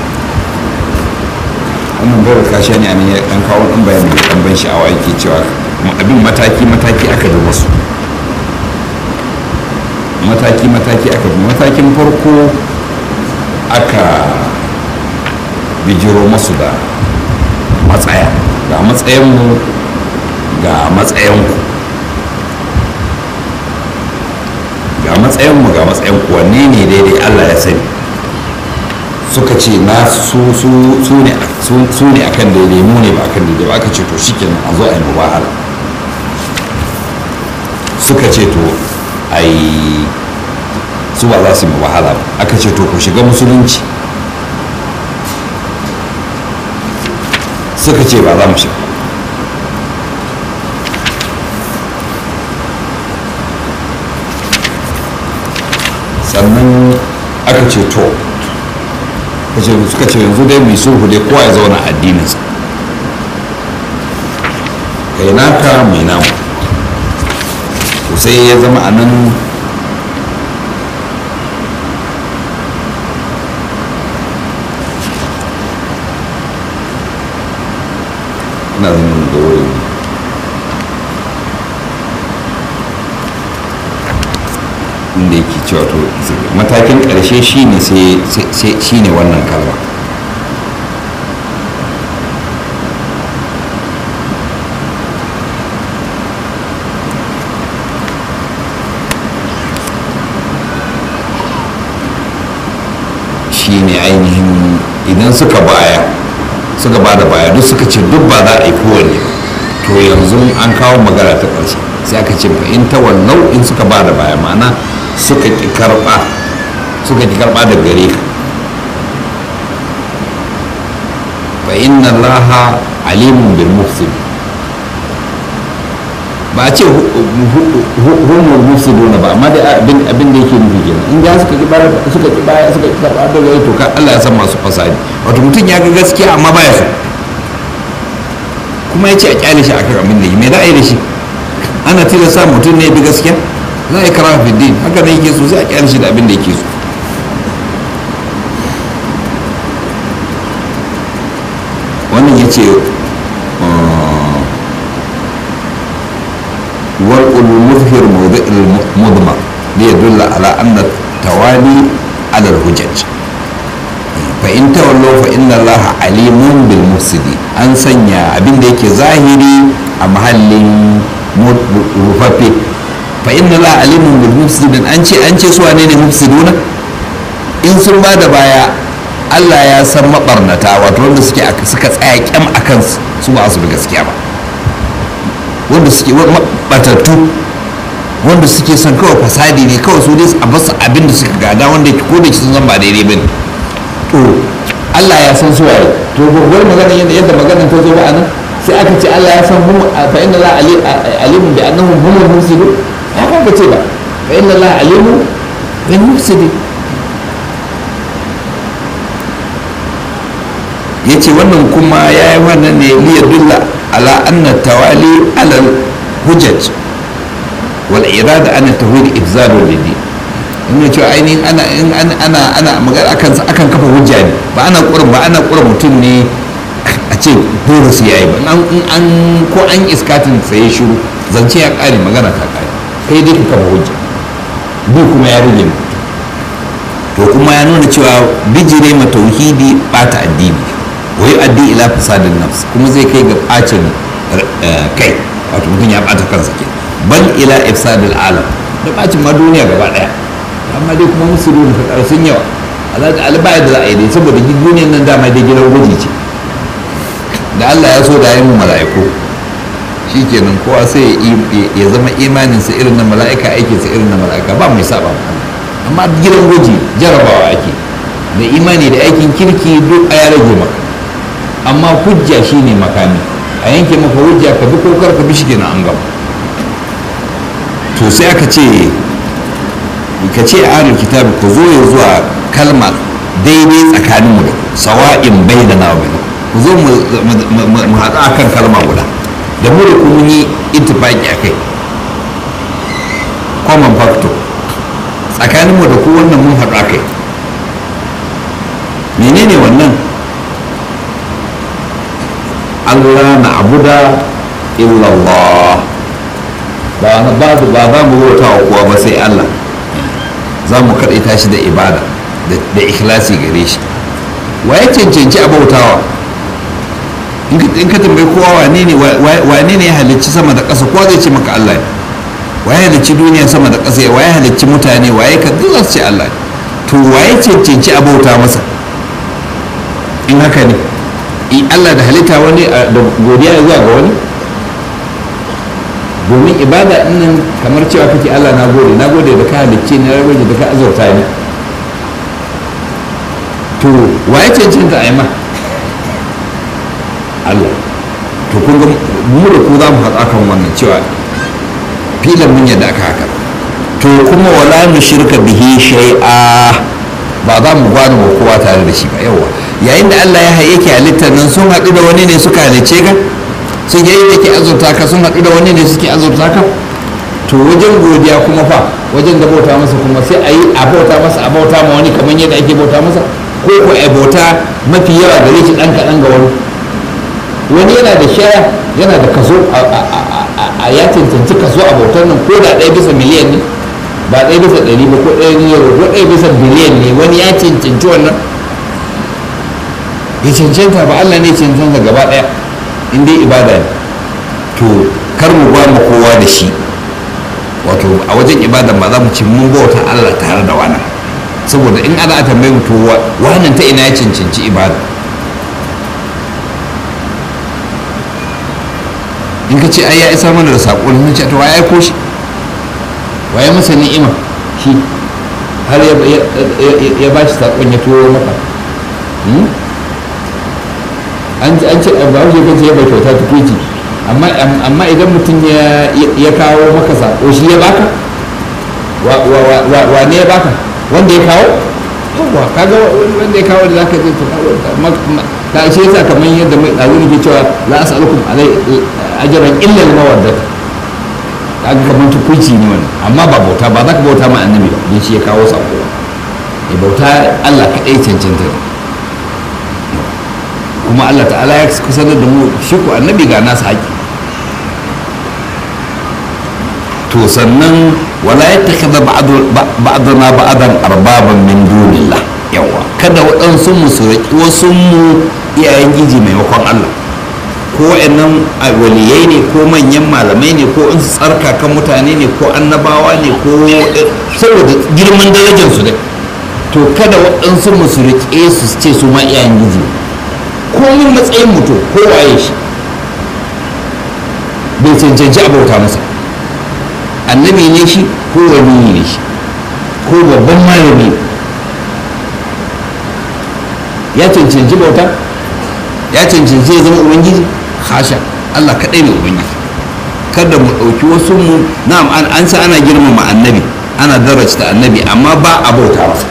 wannan bai kashe ne ne dan kawo dan bayani da dan ban sha'awa yake cewa abin mataki mataki aka bi musu mataki mataki aka bi matakin farko aka bijiro masu da matsaya ga matsayin mu ga matsayinku ga matsayinmu ga matsayinku wanne ne daidai allah ya sani suka ce na su ne akan daidai mu ne ba akan daidai ba aka ce to shi kenan a zo a yi mubahala suka ce to a yi su ba za su yi mubahala ba aka ce to ku shiga musulunci suka ce ba za mu shiga sannan aka ce to suka ce yanzu dai mai sulhu dai kowa ya zauna addininsa kai naka mai namu to sai ya zama a nan ina zama da wuri inda yake cewa to matakin ƙarshe shine sai shine wannan kalma shine ainihin idan suka baya suka ba da baya duk suka ce duk ba za a yi kowanne to yanzu an kawo magana ta ƙarshe sai aka ce fa in tawallau in suka ba da baya ma'ana suka ki karɓa suka ki karɓa da gare ka fa inna allaha alimun bil mufsid ba a ce humul mufsiduna ba amma dai abin abin da yake nufi kenan in ga suka ki bara suka ki baya suka ki karɓa da gare to ka Allah ya san masu fasadi wato mutum ya ga gaskiya amma baya so kuma ya ce a kyale shi akan abin da yi me za a yi da shi ana tilasta mutum ne bi gaskiya za a yi kara fi din haka ne yake so sai a kyale shi da abin da yake so wannan ya ce warƙul muzhir mawdi'il mudma li yadulla ala anna tawali ala al-hujaj fa in tawallu fa inna allaha alimun bil mufsidi an sanya abin da yake zahiri a mahallin rufaffe fa inna allaha alimun bil mufsidin an ce an ce su wane ne mufsiduna in sun ba da baya Allah ya san mabarnata wato wanda suke suka tsaya kyam akan su ba su bi gaskiya ba wanda suke batattu wanda suke son kawai fasadi ne kawai su dai a basu abin da suka gada wanda ko da sun zan ba daidai bane to Allah ya san su waye to wani magana yadda yadda maganar ta zo ba anan sai aka ce Allah ya san hum fa inna la alimun bi annahum humul mufsidun ya ka ce ba fa inna la alimun bil mufsidin yace wannan kuma ya yi wannan ne liya dulla ala anna tawali ala hujjaj wal irada ana tawhid ibzalu lidi in cewa ainihin ana ana ana ana magana akan akan kafa hujja ne ba ana kurin ba ana kurin mutum ne a ce dole su yayi ba an an ko an iskatin tsaye shiru zance ya kare magana ta kare kai dai ka kafa hujja bi kuma ya rage to kuma ya nuna cewa bijire ma tauhidi bata addini wa yu'addi ila fasadin nafs kuma zai kai ga bacin kai wato mutum ya bata kansa ke bal ila ifsadil alam da bacin ma duniya gaba daya amma dai kuma musulun ka sun yawa alaƙa albaya da za a yi dai saboda duniyar nan dama dai gidan gwaji ce da Allah ya so da yi mu mala'iku shikenan kowa sai ya zama imaninsa irin na mala'ika aikinsa irin na mala'ika ba mai saba amma gidan gwaji jarabawa ake da imani da aikin kirki duk a ya rage maka amma hujja shine makami a yanke maka hujja ka bi kokar ka bi shi kenan an gama to sai aka ce ka ce ahlul kitabi ku zo ya zuwa kalma daidai tsakanin mu da sawa'in bai da nawa ku zo mu haɗu akan kalma guda da mu da kuma yi intifaki a kai common factor tsakanin mu da ku wannan mun haɗu a kai menene wannan Allah na abuda illallah ba na ba ba za mu bauta wa kowa ba sai Allah za mu kaɗaita shi da ibada da ikhlasi gare shi wa ya cancanci a bautawa in ka tambayi kowa wane ne wane ne ya halicci sama da ƙasa kowa zai ce maka Allah ne wa ya halicci duniya sama da ƙasa wa ya halicci mutane wa ya ka duk za su ce Allah ne to wa ya cancanci a bauta masa in haka ne in Allah da halitta wani da godiya zuwa ga wani domin ibada nan kamar cewa kake Allah na gode na gode da ka halicce ni na gode da ka azurta ni to wa ya cancanta a yi ma Allah to kun ga mu da ku za mu haɗa kan wannan cewa filan mun yadda aka haka to kuma wala mu shirka bihi shay'a ba za mu gwada wa kowa tare da shi ba yawa yayin da Allah ya yake halittar nan sun haɗu da wani ne suka halicce ka sun yayin da ke azurta ka sun haɗu da wani ne suke azurta ka to wajen godiya kuma fa wajen da bauta masa kuma sai a yi a bauta masa a bauta ma wani kamar yadda ake bauta masa ko ko a bauta mafi yawa gare shi ɗan kaɗan ga wani wani yana da shaya yana da kaso a ya cancanci kaso a bautar nan ko da ɗaya bisa miliyan ne ba ɗaya bisa ɗari ba ko ɗaya ne ko ɗaya bisa biliyan ne wani ya cancanci wannan ya cancanta ba Allah ne cancanta gaba ɗaya in dai ibada ne to kar mu ba mu kowa da shi wato a wajen ibadan ba za mu ce mun bauta Allah tare da wani saboda in ana tambayi to wannan ta ina ya cancanci ibada in ka ce ai ya isa mana da saƙo ne ce to waye aiko shi waye masa ni'ima shi har ya ba shi saƙon ya turo maka an ce ba wuce kan ce ya bai kyauta tukuci amma idan mutum ya kawo maka saƙo shi ya baka wa ne ya baka wanda ya kawo yawwa kaga wanda ya kawo da zaka je to ka shi yasa kamar yadda mai dazu ne ke cewa la as'alukum alai ajran illa al-mawaddat kaga kamar tukuci ne wannan amma ba bauta ba za ka bauta ma annabi ba don shi ya kawo sako ya bauta Allah kaɗai cancanta kuma Allah ta'ala ya kusanar da mu shi ko annabi ga nasa haƙi to sannan wala ya takada ba'adana ba'adan arbaban min dunillah yawa kada waɗansu mu su riƙi wasu mu iyayen giji maimakon Allah ko wa'annan waliyai ne ko manyan malamai ne ko in tsarkakan mutane ne ko annabawa ne ko saboda girman darajar su dai to kada waɗansu mu su riƙe su ce su ma iyayen giji ko yin matsayin mutum ko waye shi bai cancanci abauta masa annabi ne shi ko wani ne shi ko babban malami ya cancanci bauta ya cancanci ya zama ubangiji hasha allah kaɗai ne ubangiji kada mu ɗauki wasu mu na'am an sa ana girmama annabi ana darajta annabi amma ba a bauta masa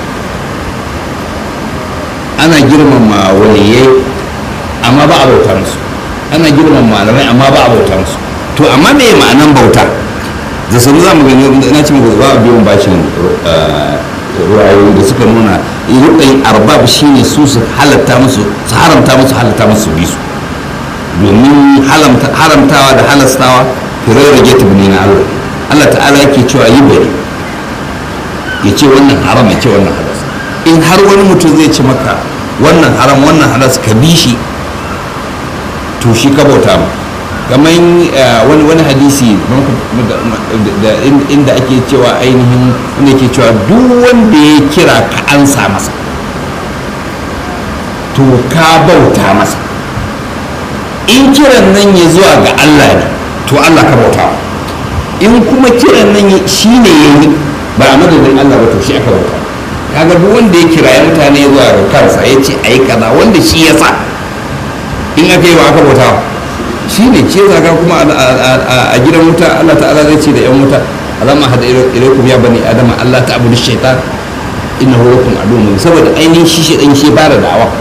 ana girmama waliyai amma ba a bauta musu ana girmama malamai amma ba a bauta musu to amma me ma'anan bauta da sanu za mu gani na ci muku ba a biyan bashin ruwayoyi da suka nuna rukayin arbab shine su su halatta musu su haramta musu halatta musu bi su domin haramtawa da halastawa firar rage tubni na Allah Allah ta'ala yake cewa yi bari ya ce wannan haram ya ce wannan halas in har wani mutum zai ci maka wannan haram wannan halas ka bi shi to shi ka bauta mu kamar wani wani hadisi inda ake cewa ainihin wanda ke cewa duk wanda ya kira ka ansa masa to ka bauta masa in kiran nan ya zuwa ga Allah ne to Allah ka bauta in kuma kiran nan shi ne ya yi ba a madadin Allah ba to shi aka bauta kaga duk wanda ya kira ya mutane zuwa ga kansa ya ce a yi kaza wanda shi ya sa in aka yi wa aka bauta shi ne ce zaga kuma a gidan wuta Allah ta'ala zai ce da yan wuta alama hada ilaikum ya bani adama Allah ta abudu shaitan innahu lakum aduwwun saboda ainihin shi shaitan shi fara da'awa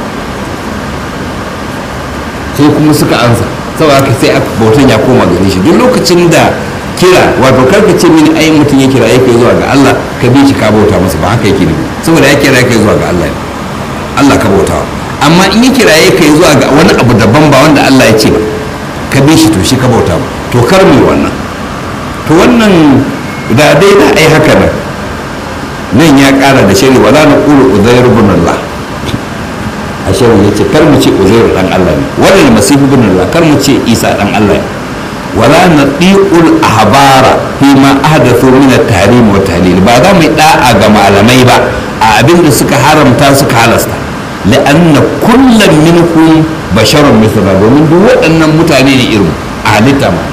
sai kuma suka ansa saboda haka sai bautan ya koma gare shi duk lokacin da kira wato karka ce mini ai mutum ya kira yake zuwa ga Allah ka bi shi ka bauta masa ba haka yake ne saboda ya kira yake zuwa ga Allah ne Allah ka bauta amma in ya kira yake zuwa ga wani abu daban ba wanda Allah ya ce ba ka bi shi to shi ka bauta ba to kar mu wannan to wannan da dai da ai haka nan nan ya kara da shari wala na qulu uzair ibn Allah a shari yace kar mu ce uzair dan Allah ne wala masihu ibn Allah kar mu ce Isa dan Allah ne wala na ɗiƙul ahbara fi ma ahdathu min at-tahrim wa tahlil ba za mu da'a ga malamai ba a abin da suka haramta suka halasta la'anna kullum minkum basharun mithla domin duk waɗannan mutane ne irin a halitta ma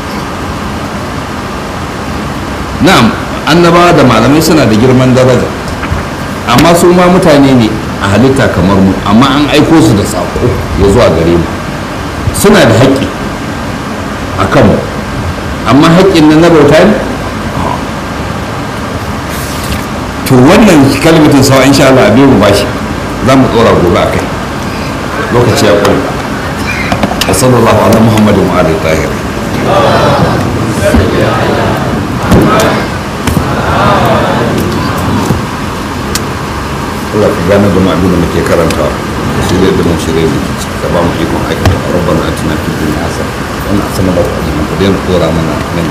na'am annabawa da malamai suna da girman daraja amma su ma mutane ne a halitta kamar mu amma an aiko su da saƙo ya zuwa gare mu suna da haƙƙi a kanmu amma haƙƙin nan na bauta ne to wannan kalmatin sawa insha Allah a biyu bashi za mu tsora gobe a kai lokaci ya ƙwai a sallallahu ala muhammadin wa ali tahir Allah ka gane da mu abin da muke karantawa shirya da mu shirya da ka ba mu ikon aikata rabbana atina fid dunya hasana wannan asana ba ku ku daina tsora mana nan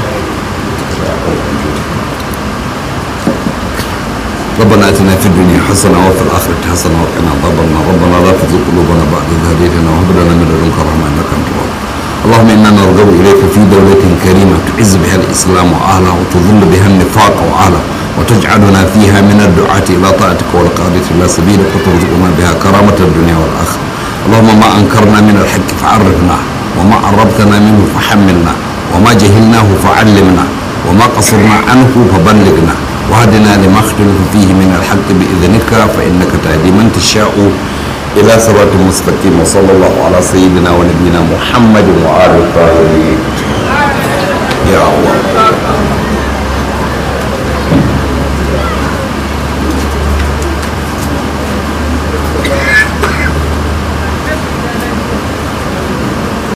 ربنا اتنا في الدنيا حسنه وفي الاخره حسنه وقنا عذاب النار ربنا لا تزغ قلوبنا بعد اذ هديتنا وهب لنا من لدنك رحمه انك انت الوهاب اللهم انا نرغب اليك في دوله كريمه تعز بها الاسلام واهله وتذل بها النفاق واهله وتجعلنا فيها من الدعاة إلى طاعتك والقادة إلى سبيلك وترزقنا بها كرامة الدنيا والآخرة اللهم ما أنكرنا من الحق فعرفنا وما قربتنا منه فحملنا وما جهلناه فعلمنا وما قصرنا عنه فبلغنا وهدنا لما اختلف فيه من الحق بإذنك فإنك تهدي من تشاء إلى صراط مستقيم وصلى الله على سيدنا ونبينا محمد وآله الطاهرين يا الله